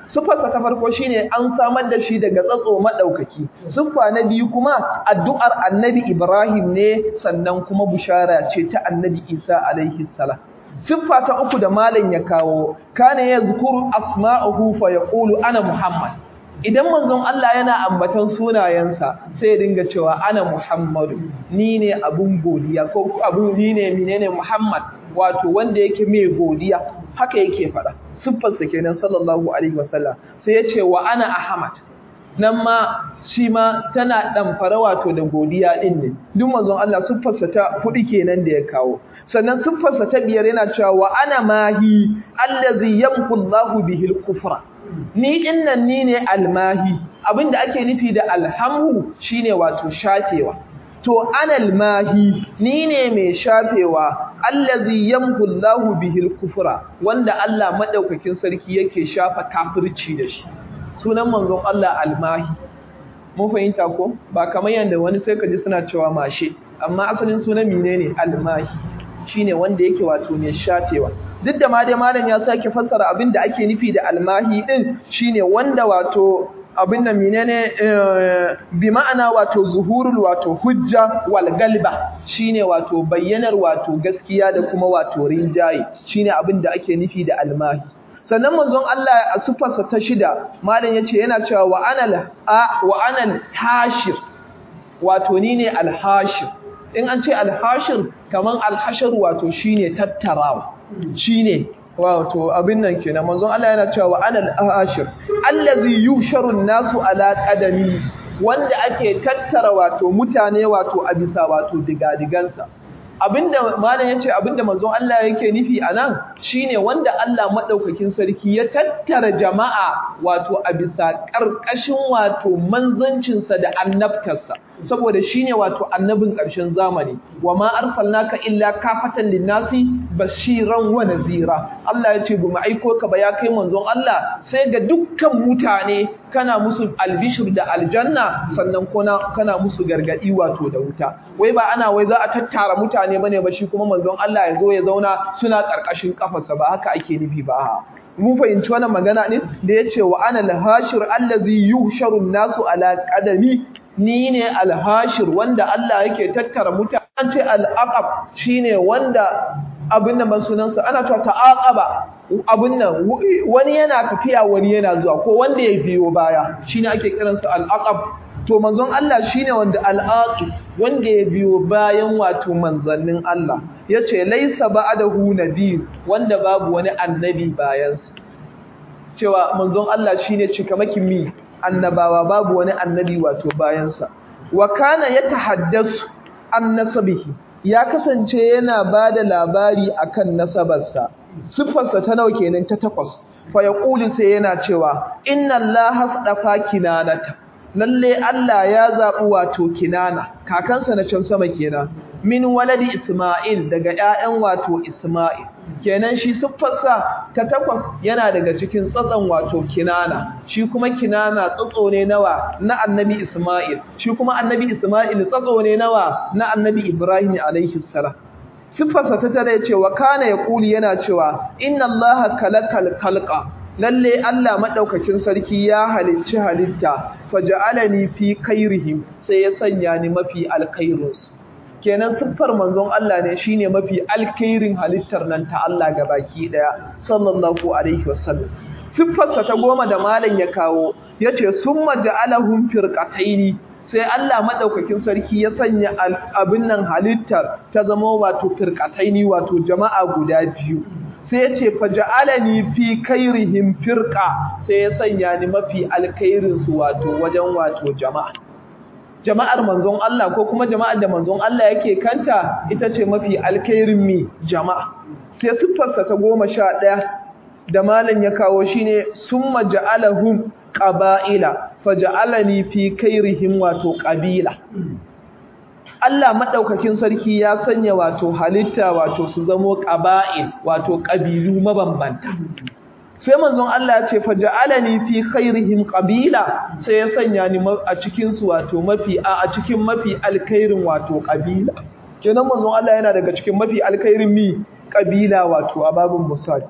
[SPEAKER 1] siffarsa ta farko shine an samar da shi daga tsatso madaukaki siffa na biyu kuma addu'ar annabi Ibrahim ne sannan kuma bushara ce ta annabi Isa alaihi salam siffa ta uku da malam ya kawo kana yazkuru asma'uhu fa yaqulu ana muhammad idan manzon Allah yana ambatan sunayensa sai ya dinga cewa ana muhammadu ni ne abun godiya ko abun ni ne menene muhammad wato wanda yake mai godiya haka yake faɗa siffarsa kenan sallallahu alaihi wasallam sai ya ce wa ana ahmad nan ma shi ma tana ɗamfara wato da godiya ɗin ne duk manzon Allah siffarsa ta kuɗi kenan da ya kawo sannan siffarsa ta biyar yana cewa wa ana mahi allazi yamhu Allahu bihil kufra ni dinnan ni ne almahi abinda ake nufi da alhamhu shine wato shafewa to anal mahi ni ne mai shafewa allazi yamhu Allahu bihil kufra wanda Allah madaukakin sarki yake shafa kafirci da shi sunan manzon Allah almahi mun fahimta ko ba kamar yanda wani sai ka ji suna cewa mashe amma asalin sunan menene almahi shine wanda yake wato mai shafewa duk da ma dai malam ya sake fassara abin da ake nufi da almahi din shine wanda wato abin da menene bi ma'ana wato zuhurul wato hujja wal galba shine wato bayyanar wato gaskiya da kuma wato rinjaye shine abin da ake nufi da almahi sannan manzon Allah a sifarsa ta shida malam yace yana cewa wa anal wa anal hashir wato ni ne alhashir in an ce alhashir kaman alhashar wato shine tattarawa shine wato abin nan kenan manzon Allah yana cewa wa anal hashir allazi yusharu nasu ala qadami wanda ake tattara wato mutane wato a bisa wato digadigansa abinda malam yace abinda manzon Allah yake nufi anan shine wanda Allah madaukakin sarki ya tattara jama'a wato a bisa karkashin wato manzancin sa da annabtarsa saboda shine wato annabin ƙarshen zamani wama arsalnaka illa kafatan linnasi bashiran wa nazira Allah yace bu mu aiko ka ba ya kai manzon Allah sai ga dukkan mutane kana musu albishir da aljanna sannan kuna kana musu gargadi wato da wuta wai ba ana wai za a tattara mutane bane ba shi kuma manzon Allah ya zo ya zauna suna karkashin kafarsa ba haka ake nufi ba mun fahimci wannan magana ne da yace wa ana al-hashir allazi yuhsharu an-nasu ala qadami ni ne al-hashir wanda Allah yake tattara mutane an ce al-aqab shine wanda abin da sunansa ana cewa ta'aqaba abin nan wani yana tafiya wani yana zuwa ko wanda ya biyo baya shine ake kiransa al-aqab to manzon Allah shine wanda al-aqib wanda ya biyo bayan wato manzannin Allah yace laysa ba'dahu nabiy wanda babu wani annabi bayansa cewa manzon Allah shine cikamakin mi annabawa babu wani annabi wato bayansa wa kana yatahaddasu an nasabihi ya kasance yana bada labari akan nasabarsa siffarsa ta nawa kenan ta takwas fa yaqulu sai yana cewa inna allaha astafa kinanata lalle Allah ya zabi wato kinana kakansa na can sama kenan min waladi isma'il daga ƴaƴan wato isma'il kenan shi siffarsa ta takwas yana daga cikin tsatsan wato kinana shi kuma kinana tsatso ne nawa na annabi isma'il shi kuma annabi isma'il tsatso ne nawa na annabi ibrahim alaihi salam siffarsa ta tare cewa kana ya kuli yana cewa inna allaha kalakal kalqa lalle Allah madaukakin sarki ya halicci halitta faja'alani fi khairihim sai ya sanya ni mafi alkhairus kenan siffar manzon Allah ne shine mafi alkhairin halittar nan ta Allah gabaki daya sallallahu alaihi wasallam siffarsa ta goma da malam ya kawo yace summa ja'alahum firqataini sai Allah madaukakin sarki ya sanya abin nan halittar ta zama wato firqataini wato jama'a guda biyu sai ya ce faja'alani fi kairihim firqa sai ya sanya ni mafi alkhairin su wato wajen wato jama'a jama'ar manzon Allah ko kuma jama'ar da manzon Allah yake kanta ita ce mafi alkhairin mi jama'a sai siffarsa ta goma sha ɗaya da malam ya kawo shine summa ja'alahum qaba'ila faja'alani fi kairihim wato qabila Allah madaukakin sarki ya sanya wato halitta wato su zamo qaba'il wato kabilu mabambanta sai manzon Allah ya ce faja'alani fi khairihim qabila sai ya sanya ni a cikin su wato mafi a cikin mafi alkhairin wato qabila kenan manzon Allah yana daga cikin mafi alkhairin mi kabila wato a babin musali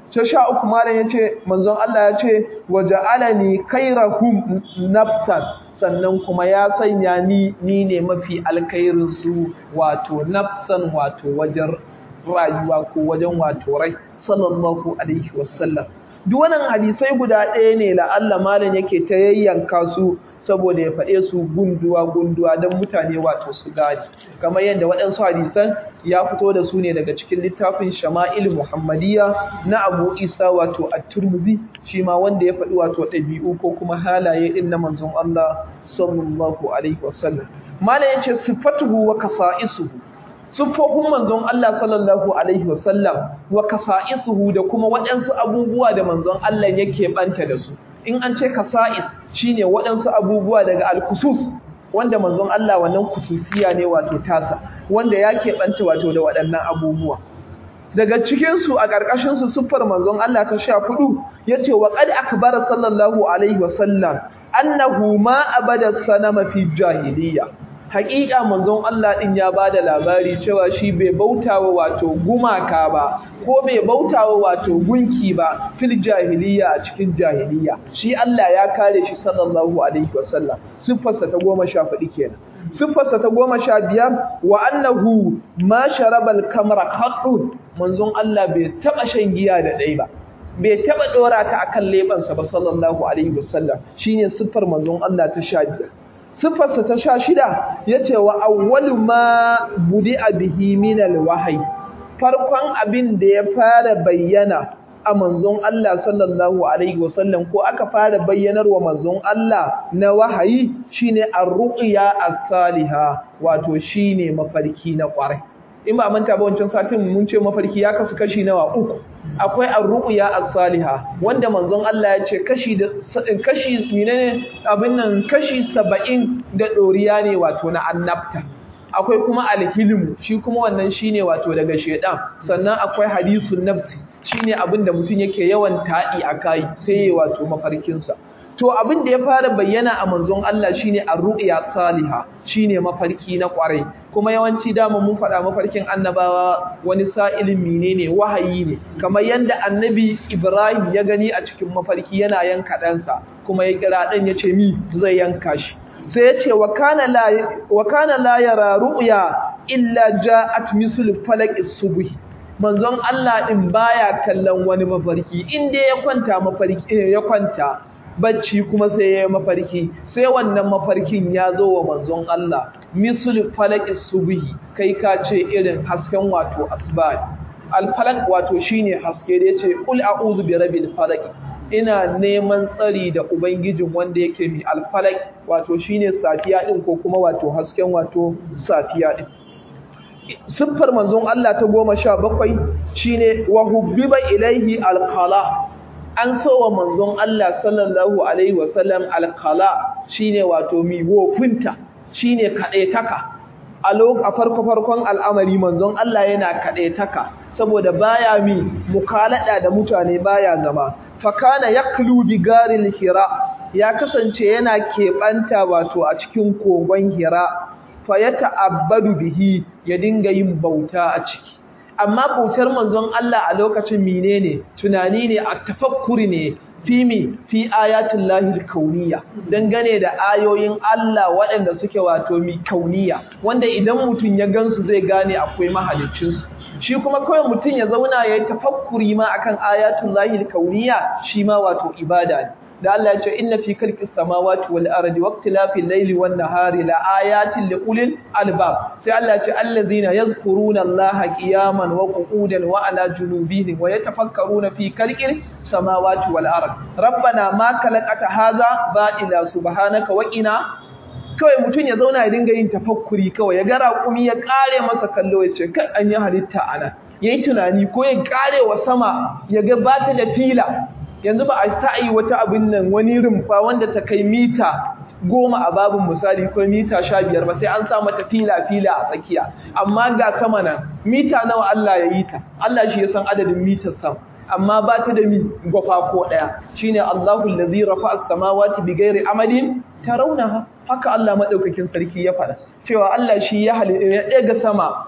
[SPEAKER 1] ta sha uku malam ya ce manzon Allah ya ce wa ja'alani khairahum nafsan sannan kuma ya sanya ni ni ne mafi alkhairin su wato nafsan wato wajen rayuwa ko wajen wato rai sallallahu alaihi wasallam duk wannan hadisai guda ɗaya ne la'alla malam yake ta yayyanka su saboda ya faɗe su gunduwa gunduwa don mutane wato su gane kamar yadda waɗansu hadisan ya fito da su ne daga cikin littafin shama'il muhammadiyya na abu isa wato at-turmuzi shi ma wanda ya faɗi wato ɗabi'u ko kuma halaye ɗin na manzon Allah sallallahu alaihi wasallam malam yace sifatuhu wa kasa'isuhu siffofin manzon Allah sallallahu alaihi wasallam wa kasa'isuhu da kuma waɗansu abubuwa da manzon Allah yake banta da su in an ce kasa'is shine waɗansu abubuwa daga al-khusus wanda manzon Allah wannan kususiya ne wato tasa wanda ya keɓanta wato da waɗannan abubuwa daga cikin su a ƙarƙashin su siffar manzon Allah ta sha hudu yace wa qad akbara sallallahu alaihi wasallam annahu ma abada sanama fi jahiliyya haƙiƙa manzon Allah ɗin ya ba da labari cewa shi bai bautawa wato gumaka ba ko bai bautawa wato gunki ba fil jahiliya a cikin jahiliya shi Allah ya kare shi sallallahu alaihi wasallam siffarsa ta goma sha faɗi kenan siffarsa ta goma sha biyar wa annahu ma sharabal kamra haqqun manzon Allah bai taɓa shan giya da ɗai ba bai taɓa ɗora ta akan leɓansa ba sallallahu alaihi wasallam shine siffar manzon Allah ta sha biyar siffarsa ta sha shida ya ce wa awwalu ma budi a bihi minal wahayi farkon abin da ya fara bayyana a manzon Allah sallallahu alaihi wasallam ko aka fara bayyanar wa manzon Allah na wahayi shine ar-ru'ya as-saliha wato shine mafarki na kwarai in ba manta ba wancan satin mun ce mafarki ya kasu kashi nawa uku akwai ar-ru'ya as-saliha wanda manzon Allah ya ce kashi da kashi menene abin nan kashi 70 da doriya ne wato na annabta akwai kuma al-hilm shi kuma wannan shine wato daga shedan sannan akwai hadisun nafsi shine abin da mutum yake yawan taɗi a kai sai wato mafarkinsa to abin da ya fara bayyana a manzon Allah shine ar-ru'ya salihah shine mafarki na kwarai kuma yawanci dama mun faɗa mafarkin annabawa wani sa'ilin menene wahayi ne kamar yanda annabi Ibrahim ya gani a cikin mafarki yana yanka ɗansa kuma ya kira ɗan ya ce mi zai yanka shi sai ya ce wa kana la wa kana la yara ru'ya illa ja'at mislu falaqis subhi manzon Allah din baya kallon wani mafarki inda ya kwanta mafarki ya kwanta bacci kuma sai ya mafarki sai wannan mafarkin ya zo wa manzon Allah mislu falaqis subhi kai ka ce irin hasken wato asbah al falaq wato shine haske da yace qul a'udhu bi rabbil falaq ina neman tsari da ubangijin wanda yake mi al falaq wato shine safiya din ko kuma wato hasken wato safiya din siffar manzon Allah ta goma sha bakwai shine wa hubbiba ilaihi alqala an so wa manzon Allah sallallahu alaihi wasallam alqala shine wato mi wofinta shine kadaitaka a a farko farkon al'amari manzon Allah yana kadaitaka saboda baya mi mukalada da mutane baya zama fakana yaklu bi garil hira ya kasance yana keɓanta wato a cikin kogon hira fayata'abbadu bihi ya dinga yin bauta a ciki amma bautar manzon Allah a lokacin menene tunani ne a tafakkuri ne fi mi fi ayatul lahil kauniya dangane da ayoyin Allah waɗanda suke wato mi kauniya wanda idan mutum ya gansu zai gane akwai mahaliccin su shi kuma kawai mutum ya zauna ya yi tafakkuri ma akan ayatul lahil kauniya shi ma wato ibada ne da Allah ya ce inna fi khalqis samawati wal ardi waqtilafil layli wan nahari la ayatin li ulil albab sai Allah ya ce allazina yazkuruna Allaha qiyaman wa qu'udan wa ala junubihim wa yatafakkaruna fi khalqis samawati wal ardi rabbana ma khalaqata hadha ba'ila subhanaka wa qina kawai mutum ya zauna ya dinga yin tafakkuri kawai ya ga raƙumi ya kare masa kallo ya ce kai an yi halitta ana yayi tunani ko ya kare wa sama ya ga bata da fila yanzu ba a sa'i wata abin nan wani rumfa wanda ta kai mita goma a babin misali ko mita sha biyar ba sai an sa mata fila-fila a tsakiya amma ga sama nan mita nawa Allah ya yi ta Allah shi ya san adadin mitar sam amma ba ta da mi gwafa ko ɗaya shine Allahu allazi rafa'a as-samawati bighairi amadin tarawnaha haka Allah madaukakin sarki ya faɗa cewa Allah shi ya ɗaga sama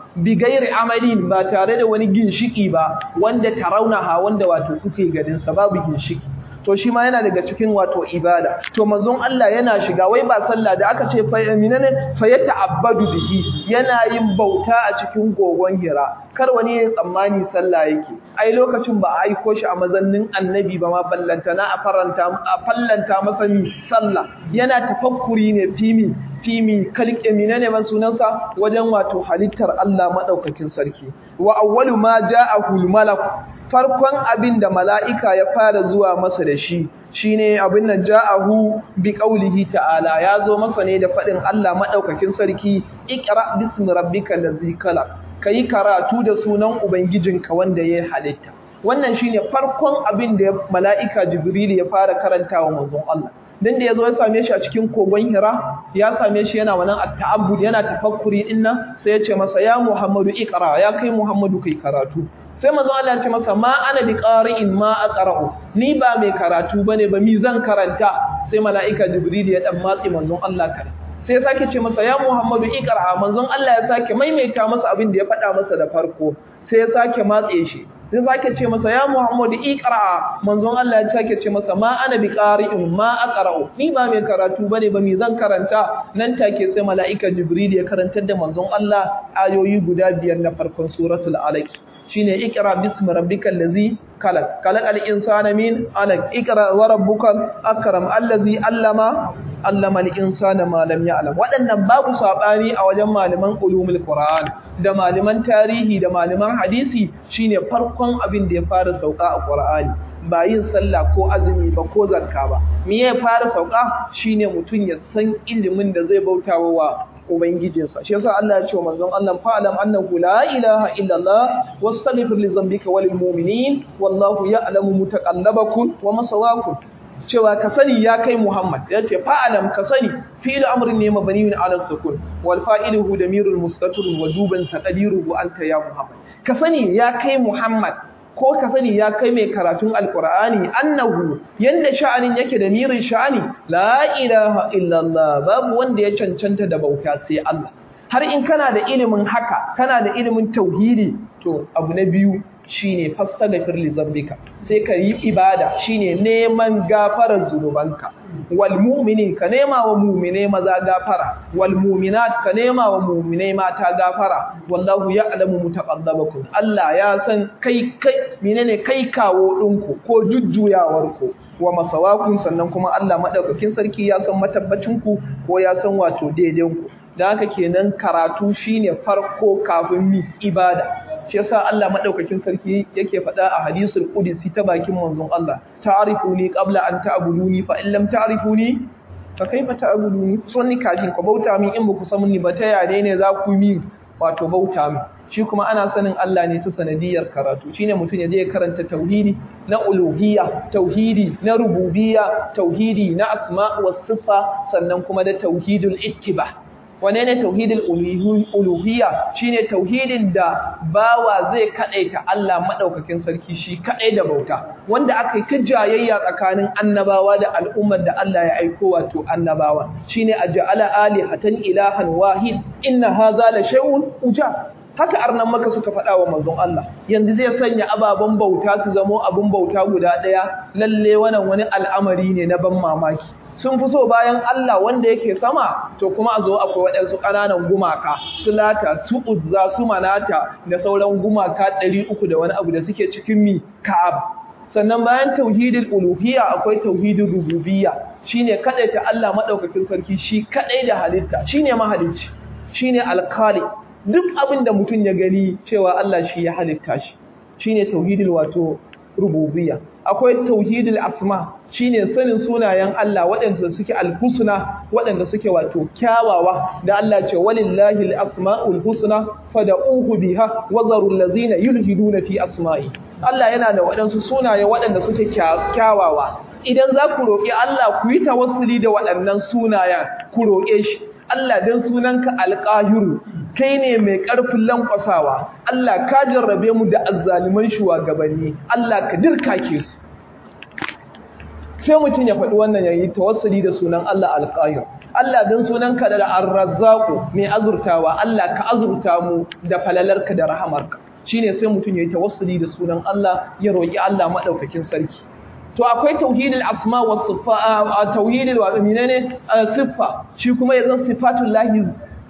[SPEAKER 1] bi gairi amalin ba tare da wani ginshiki ba wanda taraunaha wanda wato kuke ganin sa babu ginshiki to shi ma yana daga cikin wato ibada to manzon Allah yana shiga wai ba sallah da aka ce fa minane fa yata'abbadu bihi yana yin bauta a cikin gogon Hira kar wani ya tsammani sallah yake ai lokacin ba a aiko shi a mazannin annabi ba ma ballanta na a faranta a fallanta masa mi sallah yana tafakkuri ne fimi fimi kalik minane man sunansa wajen wato halittar Allah madaukakin sarki wa awwalu ma ja'ahu al-malak farkon abin da mala'ika ya fara zuwa masa da shi shi ne abin nan ja'ahu bi ƙaulihi ta'ala ya zo masa ne da faɗin Allah maɗaukakin sarki ikra bismi rabbika lazi kala ka yi karatu da sunan ubangijinka wanda ya halitta wannan shi ne farkon abin da mala'ika jibril ya fara karanta wa manzon Allah dan da yazo ya same shi a cikin kogon Hira ya same shi yana wannan at-ta'abbud yana tafakkuri dinnan sai ya ce masa ya Muhammadu ikra ya kai Muhammadu kai karatu sai manzo Allah ya ce masa ma ana bi qari'in ma aqra'u ni ba mai karatu bane ba mi zan karanta sai mala'ika jibril ya dan matsi manzon Allah kare sai ya sake ce masa ya Muhammadu iqra manzon Allah ya sake maimaita masa abin da ya faɗa masa da farko sai ya sake matse shi sai sake ce masa ya Muhammadu iqra manzon Allah ya sake ce masa ma ana bi qari'in ma aqra'u ni ba mai karatu bane ba mi zan karanta nan take sai mala'ika jibril ya karantar da manzon Allah ayoyi guda biyar na farkon suratul alaq shine ikra bismi rabbikal ladzi khalaq khalaqal insana min alaq ikra wa rabbukal akram allazi allama allama al insana ma lam ya'lam wadannan babu sabani a wajen malaman ulumul qur'an da malaman tarihi da malaman hadisi shine farkon abin da ya fara sauka a qur'ani ba yin sallah ko azumi ba ko zakka ba me ya fara sauka shine mutun ya san ilimin da zai bautawa wa ubangijinsa shi yasa Allah ya ce wa manzon Allah fa'alam annahu la ilaha illa Allah wastaghfir li dhanbika walil mu'minin wallahu ya'lamu mutaqallabakum wa masawakum cewa ka sani ya kai Muhammad ya ce fa'alam ka sani fi'il amrin ne mabniun ala sukun wal fa'iluhu damirul mustatir wujuban taqdiruhu anta ya Muhammad ka sani ya kai Muhammad ko ka sani ya kai mai karatun alkur'ani annahu yanda sha'anin yake da mirin sha'ani la ilaha illallah babu wanda ya cancanta da bauta sai Allah har in kana da ilimin haka kana da ilimin tauhidi to abu na biyu shine fastaghfir li zambika sai ka yi ibada shine neman gafarar zunubanka wal mu'mini ka nema wa mu'mine maza gafara wal mu'minat ka nema wa mu'mine mata gafara wallahu ya'lamu mutaqallabakum Allah ya san kai kai menene kai kawo dinku ko jujjuyawarku wa masawakun sannan kuma Allah madaukakin sarki ya san matabbacinku ko ya san wato daidainku da haka kenan karatu shine farko kafin mi ibada shi yasa Allah madaukakin sarki yake faɗa a hadisul qudsi ta bakin manzon Allah ta'rifuni qabla an ta'buduni fa in lam ta'rifuni fa kaifa ta'buduni so ni kafin ku bauta min in baku san ni ba ta yare ne za ku mi wato bauta min shi kuma ana sanin Allah ne ta sanadiyar karatu shine mutum ya je karanta tauhidi na uluhiyya tauhidi na rububiyya tauhidi na asma was sifa sannan kuma da tauhidul ittiba wane ne tauhidul uluhiyya shine tauhidin da bawa zai kadaita Allah madaukakin sarki shi kadai da bauta wanda aka yi ta jayayya tsakanin annabawa da al'ummar da Allah ya aiko wato annabawa shine aj'ala alihatan ilahan wahid inna hadha la shay'un uja haka arnan maka suka faɗa wa manzon Allah yanzu zai sanya ababen bauta su zamo abun bauta guda ɗaya lalle wannan wani al'amari ne na ban mamaki sun fi so bayan Allah wanda yake sama to kuma a zo akwai waɗansu ƙananan gumaka su lata su uzza su manata da sauran gumaka ɗari uku da wani abu da suke cikin mi ka'ab sannan bayan tauhidul uluhiyya akwai tauhidul rububiyya shine kadaita Allah madaukakin sarki shi kadai da halitta shine mahalicci shine alkali duk abin da mutum ya gani cewa Allah shi ya halitta shi shine tauhidul wato rububiyya akwai tauhidul asma shine sanin sunayen Allah waɗanda suke alhusna waɗanda suke wato kyawawa da Allah ce walillahi alasmaul husna fad'uhu biha wa zarul ladzina yulhiduna fi asma'i Allah yana da waɗansu sunaye waɗanda suke kyawawa idan za ku roƙi Allah ku yi tawassuli da waɗannan sunayen ku roƙe shi Allah dan sunanka alqahiru kai ne mai ƙarfin lankwasawa Allah ka jarrabe mu da azzaliman shugabanni Allah ka dirkake su sai mutum ya faɗi wannan yayi tawassuli da sunan Allah alqahir Allah dan sunanka da ar-razzaqu mai azurtawa Allah ka azurta mu da falalarka da rahamarka shine sai mutum yayi tawassuli da sunan Allah ya roki Allah madaukakin sarki to akwai tauhidul asma was sifa tauhidul wa menene siffa shi kuma yanzu sifatul lahi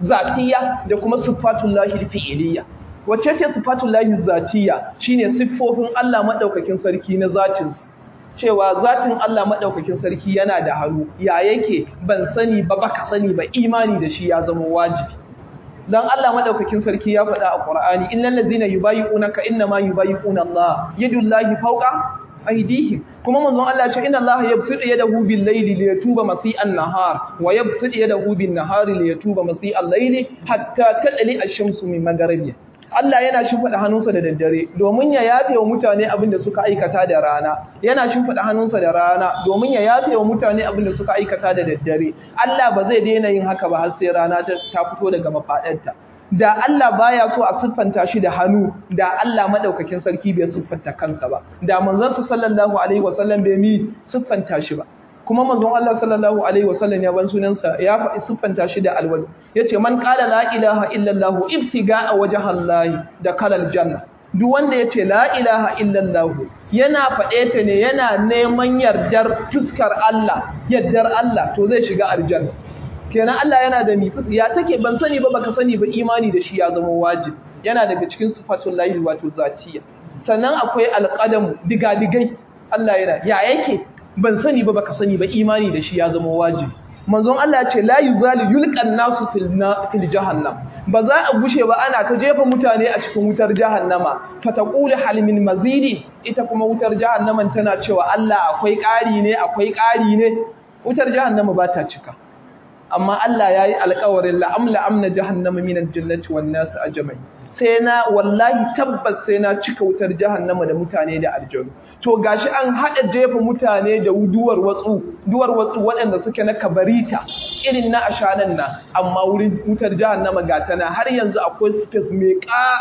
[SPEAKER 1] zatiya da kuma sifatul lahi fi'iliya wacce ce sifatul lahi zatiya shine siffofin Allah madaukakin sarki na zatinsa cewa zatin Allah madaukakin sarki yana da hannu ya yake ban sani ba baka sani ba imani da shi ya zama wajibi dan Allah madaukakin sarki ya faɗa a Qur'ani innal ladzina yubayyi'unaka innama yubayyi'una Allah yadullahi fawqa aydihim kuma manzon Allah ya ce inna Allah yabsutu yadahu bil layli liyatuba masi'an nahar wa yabsutu yadahu bin nahari liyatuba masi'al layli hatta tadli ash-shamsu min magharibiha Allah yana shimfiɗa hannunsa da daddare domin ya yafe wa mutane abin da suka aikata da rana yana shimfiɗa hannunsa da rana domin ya yafe wa mutane abin da suka aikata da daddare Allah ba zai daina yin haka ba har sai rana ta fito daga mafaɗarta da Allah baya so a siffanta shi da hannu da Allah madaukakin sarki bai siffanta kansa ba da manzon sallallahu alaihi wasallam bai mi siffanta shi ba kuma manzon Allah sallallahu alaihi wasallam ya ban sunansa ya faɗi siffanta shi da alwali yace man qala la ilaha illallah ibtiga'a wajhallahi da kalal janna duk wanda yace la ilaha illallah yana faɗe ta ne yana neman yardar fuskar Allah yardar Allah to zai shiga aljanna kenan Allah yana da mi ya take ban sani ba baka sani ba imani da shi ya zama wajibi yana daga cikin sifatul lahi wato zatiya sannan akwai alqadam digadigai Allah yana ya yake ban sani ba baka sani ba imani da shi ya zama wajibi manzon Allah ya ce la yuzalu yulqan nasu fil fil jahannam ba za a gushe ba ana ta jefa mutane a cikin wutar jahannama fataqulu hal min mazidi ita kuma wutar jahannaman tana cewa Allah akwai ƙari ne akwai ƙari ne wutar jahannama ba ta cika amma Allah yayi alƙawarin la amla amna jahannama minal jannati wan nas ajma'in sai na wallahi tabbas sai na cika wutar jahannama da mutane da aljanu to gashi an hada jefa mutane da duwar watsu duwar watsu waɗanda suke na kabarita irin na ashanan nan amma wurin wutar jahannama ga tana har yanzu akwai space mai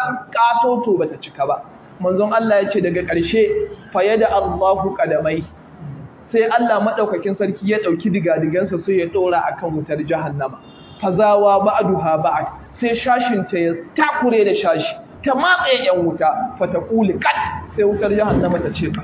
[SPEAKER 1] katoto bata cika ba manzon Allah ya ce daga ƙarshe fayada Allahu qadamai sai Allah madaukakin sarki ya dauki digadigansa sai ya dora akan wutar jahannama fazawa ba'duha ba'd sai shashin ta ya takure da shashi ta matsaye yan wuta fataquli kat sai wutar jahannama ta ce kat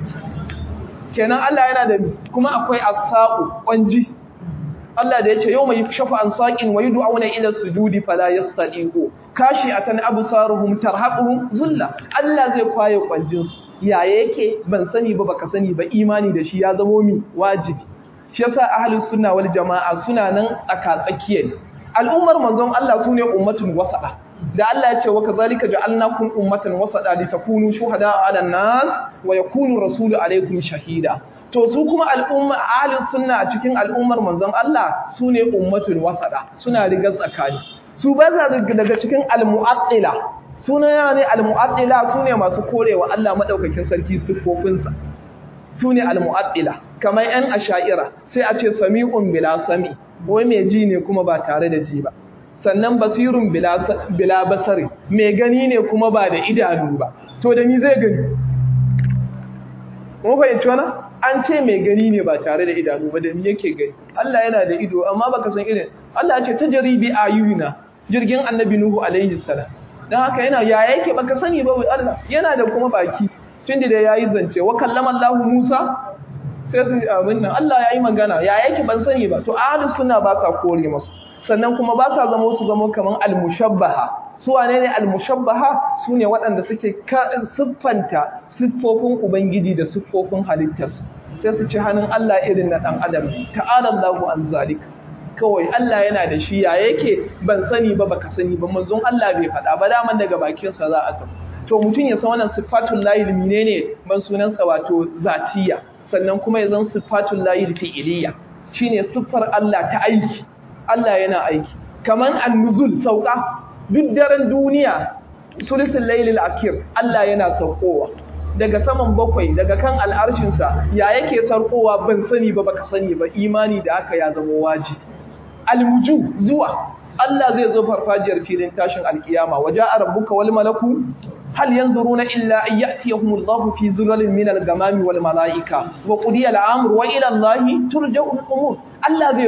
[SPEAKER 1] kenan Allah yana da kuma akwai as-saqu kwanji Allah da yace yawma yukshafu an saqin wa yud'auna ila sujudi fala yastati'u kashi atan absaruhum tarhaquhum zulla Allah zai kwaye kwanjin su ya yake ban sani ba baka sani ba imani da shi ya zamo mi wajibi shi yasa ahlus sunna wal jamaa suna nan tsaka tsakiya al'ummar manzon Allah sune ummatun wasada da Allah ya ce wa kazalika ja'alnakum ummatan wasada litakunu shuhada 'ala an-nas wa yakunu rasulu 'alaykum shahida to su kuma al'umma ahlus sunna a cikin al'ummar manzon Allah sune ummatun wasada suna rigar tsakani su ba za daga cikin al-mu'attila suna ne al-mu'attila sune masu korewa Allah madaukakin sarki sifofinsa sune al-mu'attila kamar yan asha'ira sai a ce sami'un bila sami wai mai ji ne kuma ba tare da ji ba sannan basirun bila basari mai gani ne kuma ba da idanu ba to da ni zai gani mun fahimci wannan an ce mai gani ne ba tare da idanu ba da ni yake gani Allah yana da ido amma baka san irin Allah ya ce tajribi ayuna jirgin annabi nuhu alaihi salam dan haka yana ya yake baka sani ba Allah yana da kuma baki tunda da yayi zance wa kallama Allah Musa sai su abin nan Allah yayi magana ya yake ban sani ba to ahlus sunna ba ka kore masu sannan kuma ba sa zama su zama kaman al-mushabbaha su wane ne al-mushabbaha su ne waɗanda suke siffanta siffofin ubangiji da siffofin halittarsa sai su ci hannun Allah irin na ɗan adam ta'ala Allahu an zalika kawai Allah yana da shi ya yake ban sani ba baka sani ba manzon Allah bai faɗa ba daman daga bakin sa za a san to mutum ya san wannan sifatul lahi menene ban sunan sa wato zatiya sannan kuma ya zan sifatul lahi fi'iliya shine siffar Allah ta aiki Allah yana aiki kaman an-nuzul sauka duk daren duniya sulisul lailil akir Allah yana saukowa daga saman bakwai daga kan al'arshinsa ya yake sarkowa ban sani ba baka sani ba imani da aka ya zama wajibi almuju zuwa Allah zai zo farfajiyar filin tashin alkiyama waja'a rabbuka wal malaku hal yanzuruna illa an ya'tiyahumullahu fi zulalin min al-gamami wal malaika wa qudiya al-amru wa ila Allahi turja'u al-umur Allah zai zo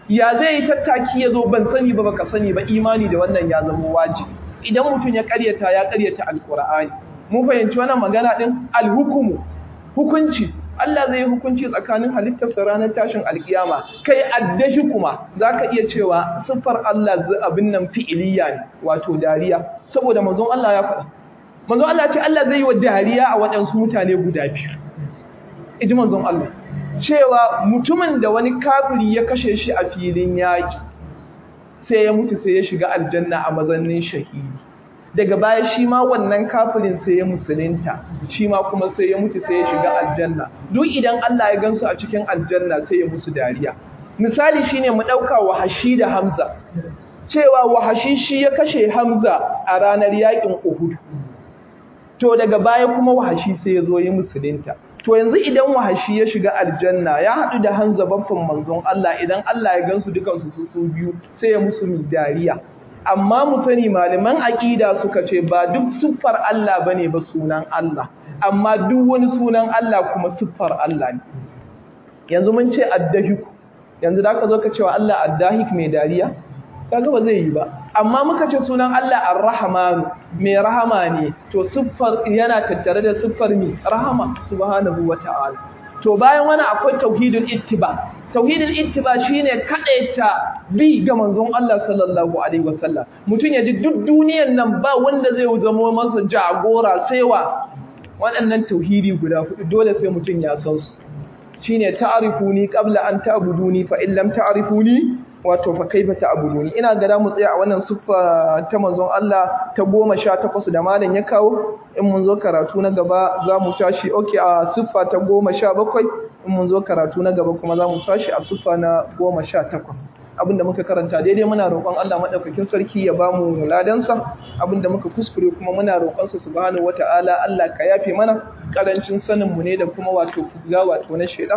[SPEAKER 1] ya zai yi tattaki ya zo ban sani ba baka sani ba imani da wannan ya zama wajibi idan mutum ya karyata ya karyata alqur'ani mun fahimci wannan magana din alhukumu hukunci Allah zai yi hukunci tsakanin halittarsa ranar tashin alkiyama kai addashi kuma zaka iya cewa siffar Allah abin nan fi'iliya ne wato dariya saboda manzon Allah ya faɗa manzon Allah ce Allah zai yi wa dariya a waɗansu mutane guda biyu iji manzon Allah cewa mutumin da wani kafiri ya kashe shi a filin yaƙi sai ya mutu sai ya shiga aljanna a mazannin shahidi daga baya shi ma wannan kafirin sai ya musulunta shi ma kuma sai ya mutu sai ya shiga aljanna duk idan Allah ya gansu a cikin aljanna sai ya musu dariya misali shine mu dauka wahashi da Hamza cewa wahashi shi ya kashe Hamza a ranar yakin Uhud to daga baya kuma wahashi sai ya zo yi musulunta to yanzu idan wahashi ya shiga aljanna ya haɗu da Hamza baffan manzon Allah idan Allah ya gansu dukansu su su biyu sai ya musu dariya amma mu sani malaman aƙida suka ce ba duk siffar Allah bane ba sunan Allah amma duk wani sunan Allah kuma siffar Allah ne yanzu mun ce addahik yanzu da ka zo ka cewa Allah addahik mai dariya kaga ba zai yi ba amma muka ce sunan Allah ar-rahman mai rahama ne to siffar yana tattare da siffar mi rahama subhanahu wata'ala to bayan wani akwai tauhidul ittiba tauhidul ittiba shine kadaita bi ga manzon Allah sallallahu alaihi wasallam mutun ya ji duk duniyar nan ba wanda zai zama masa jagora sai wa waɗannan tauhidi guda hudu dole sai mutun ya san su shine ta'rifuni qabla an ta'buduni fa in lam ta'rifuni wato fa kaifa ta'buduni ina ga da mu tsaya a wannan siffa ta manzon Allah ta 18 da malam ya kawo in mun zo karatu na gaba za mu tashi okay a siffa ta 17 in mun zo karatu na gaba kuma za mu tashi a siffa na 18 abinda muka karanta daidai muna roƙon Allah madaukakin sarki ya bamu ladansa abinda muka kuskure kuma muna roƙon sa subhanahu wataala Allah ka yafe mana karancin sanin mu ne da kuma wato fusga wato na shedan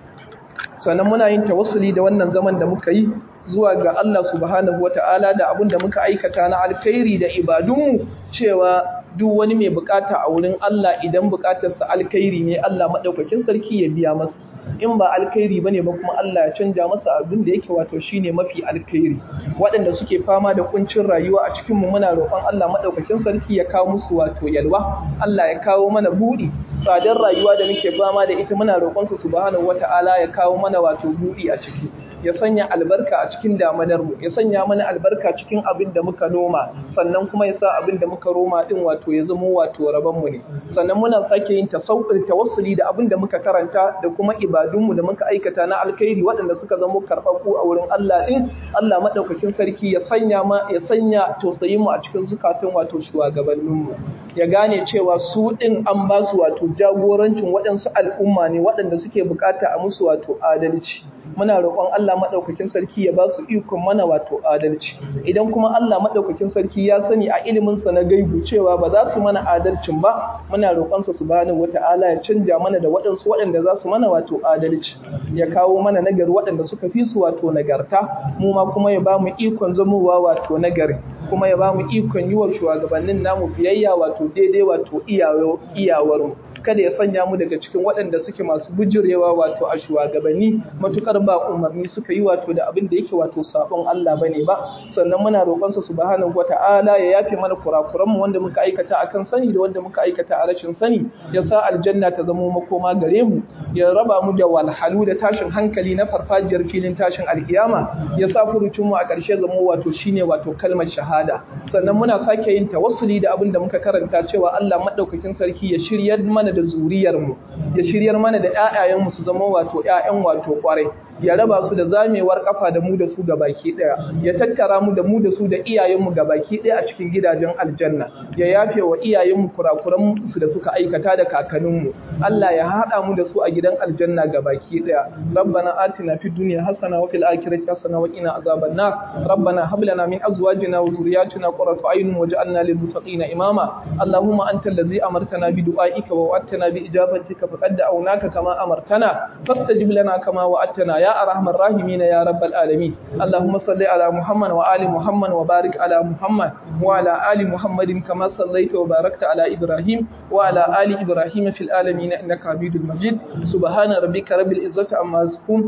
[SPEAKER 1] sannan muna yin tawassuli da wannan zaman da muka yi zuwa ga Allah subhanahu wata'ala da abin da muka aikata na alkhairi da ibadunmu cewa duk wani mai bukata a wurin Allah idan bukatarsa alkhairi ne Allah madaukakin sarki ya biya masa in ba alkhairi bane ba kuma Allah ya canja masa abin da yake wato shine mafi alkhairi waɗanda suke fama da kuncin rayuwa a cikin mu muna roƙon Allah madaukakin sarki ya kawo musu wato yalwa Allah ya kawo mana buɗi tsadar rayuwa da muke fama da ita muna roƙon su subhanahu wata'ala ya kawo mana wato buɗi a ciki ya sanya albarka a cikin damanar mu ya sanya mana albarka cikin abin da muka noma sannan kuma ya sa abin da muka roma din wato ya zama wato rabon mu ne sannan muna sake yin tasawwur tawassuli da abin da muka karanta da kuma ibadun mu da muka aikata na alkhairi waɗanda suka zama karɓaɓɓu a wurin Allah din Allah madaukakin sarki ya sanya ma ya sanya tausayin mu a cikin zukatun wato shugabannin mu ya gane cewa su din an ba su wato jagorancin waɗansu al'umma ne waɗanda suke bukata a musu wato adalci muna roƙon Allah maɗaukakin sarki ya ba su ikon mana wato adalci idan kuma Allah maɗaukakin sarki ya sani a iliminsa na gaibu cewa ba za su mana adalcin ba muna roƙonsa subhanahu wata'ala ya canja mana da waɗansu waɗanda za su mana wato adalci ya kawo mana nagari waɗanda suka fi su wato nagarta mu ma kuma ya ba mu ikon zamowa wato nagari kuma ya ba mu ikon yi wa shugabannin namu biyayya wato daidai wato iyawarmu kada ya sanya mu daga cikin waɗanda suke masu bujurewa wato a shugabanni matukar ba umarni suka yi wato da abin da yake wato sabon Allah bane ba sannan muna roƙon sa subhanahu wata'ala ya yafe mana kurakuran mu wanda muka aikata akan sani da wanda muka aikata a rashin sani ya sa aljanna ta zama makoma gare mu ya raba mu da walhalu da tashin hankali na farfajiyar filin tashin alkiyama ya sa furucin mu a ƙarshe zama wato shine wato kalmar shahada sannan muna sake yin tawassuli da abin da muka karanta cewa Allah madaukakin sarki ya shiryar mana da zuriyarmu ya shiryar mana da ƴaƴayenmu su zama wato ƴaƴan wato ƙwarai ya raba su da zamewar kafa da mu da su baki daya ya tattara mu da mu da su da iyayenmu baki daya a cikin gidajen aljanna ya yafe wa iyayenmu kurakuran su da suka aikata da kakanninmu Allah ya hada mu da su a gidan aljanna baki daya rabbana atina fid dunya hasana wa fil akhirati hasana wa qina azaban nar rabbana hab lana min azwajina wa zurriyyatina qurrata a'yun waj'alna lil muttaqina imama allahumma antal ladzi amartana bi du'aika wa wa'adtana bi ijabatika faqad da'awnaka kama amartana fastajib lana kama wa'adtana ya arhamar rahimin ya rabbal alamin allahumma salli ala muhammad wa ali muhammad wa barik ala muhammad wa ala ali muhammadin kama sallaita wa barakta ala ibrahim wa ala ali ibrahim fil alamin innaka hamidul majid subhana rabbika rabbil izzati amma yasifun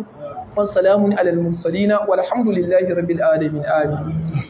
[SPEAKER 1] wa salamun alal mursalin walhamdulillahi rabbil alamin amin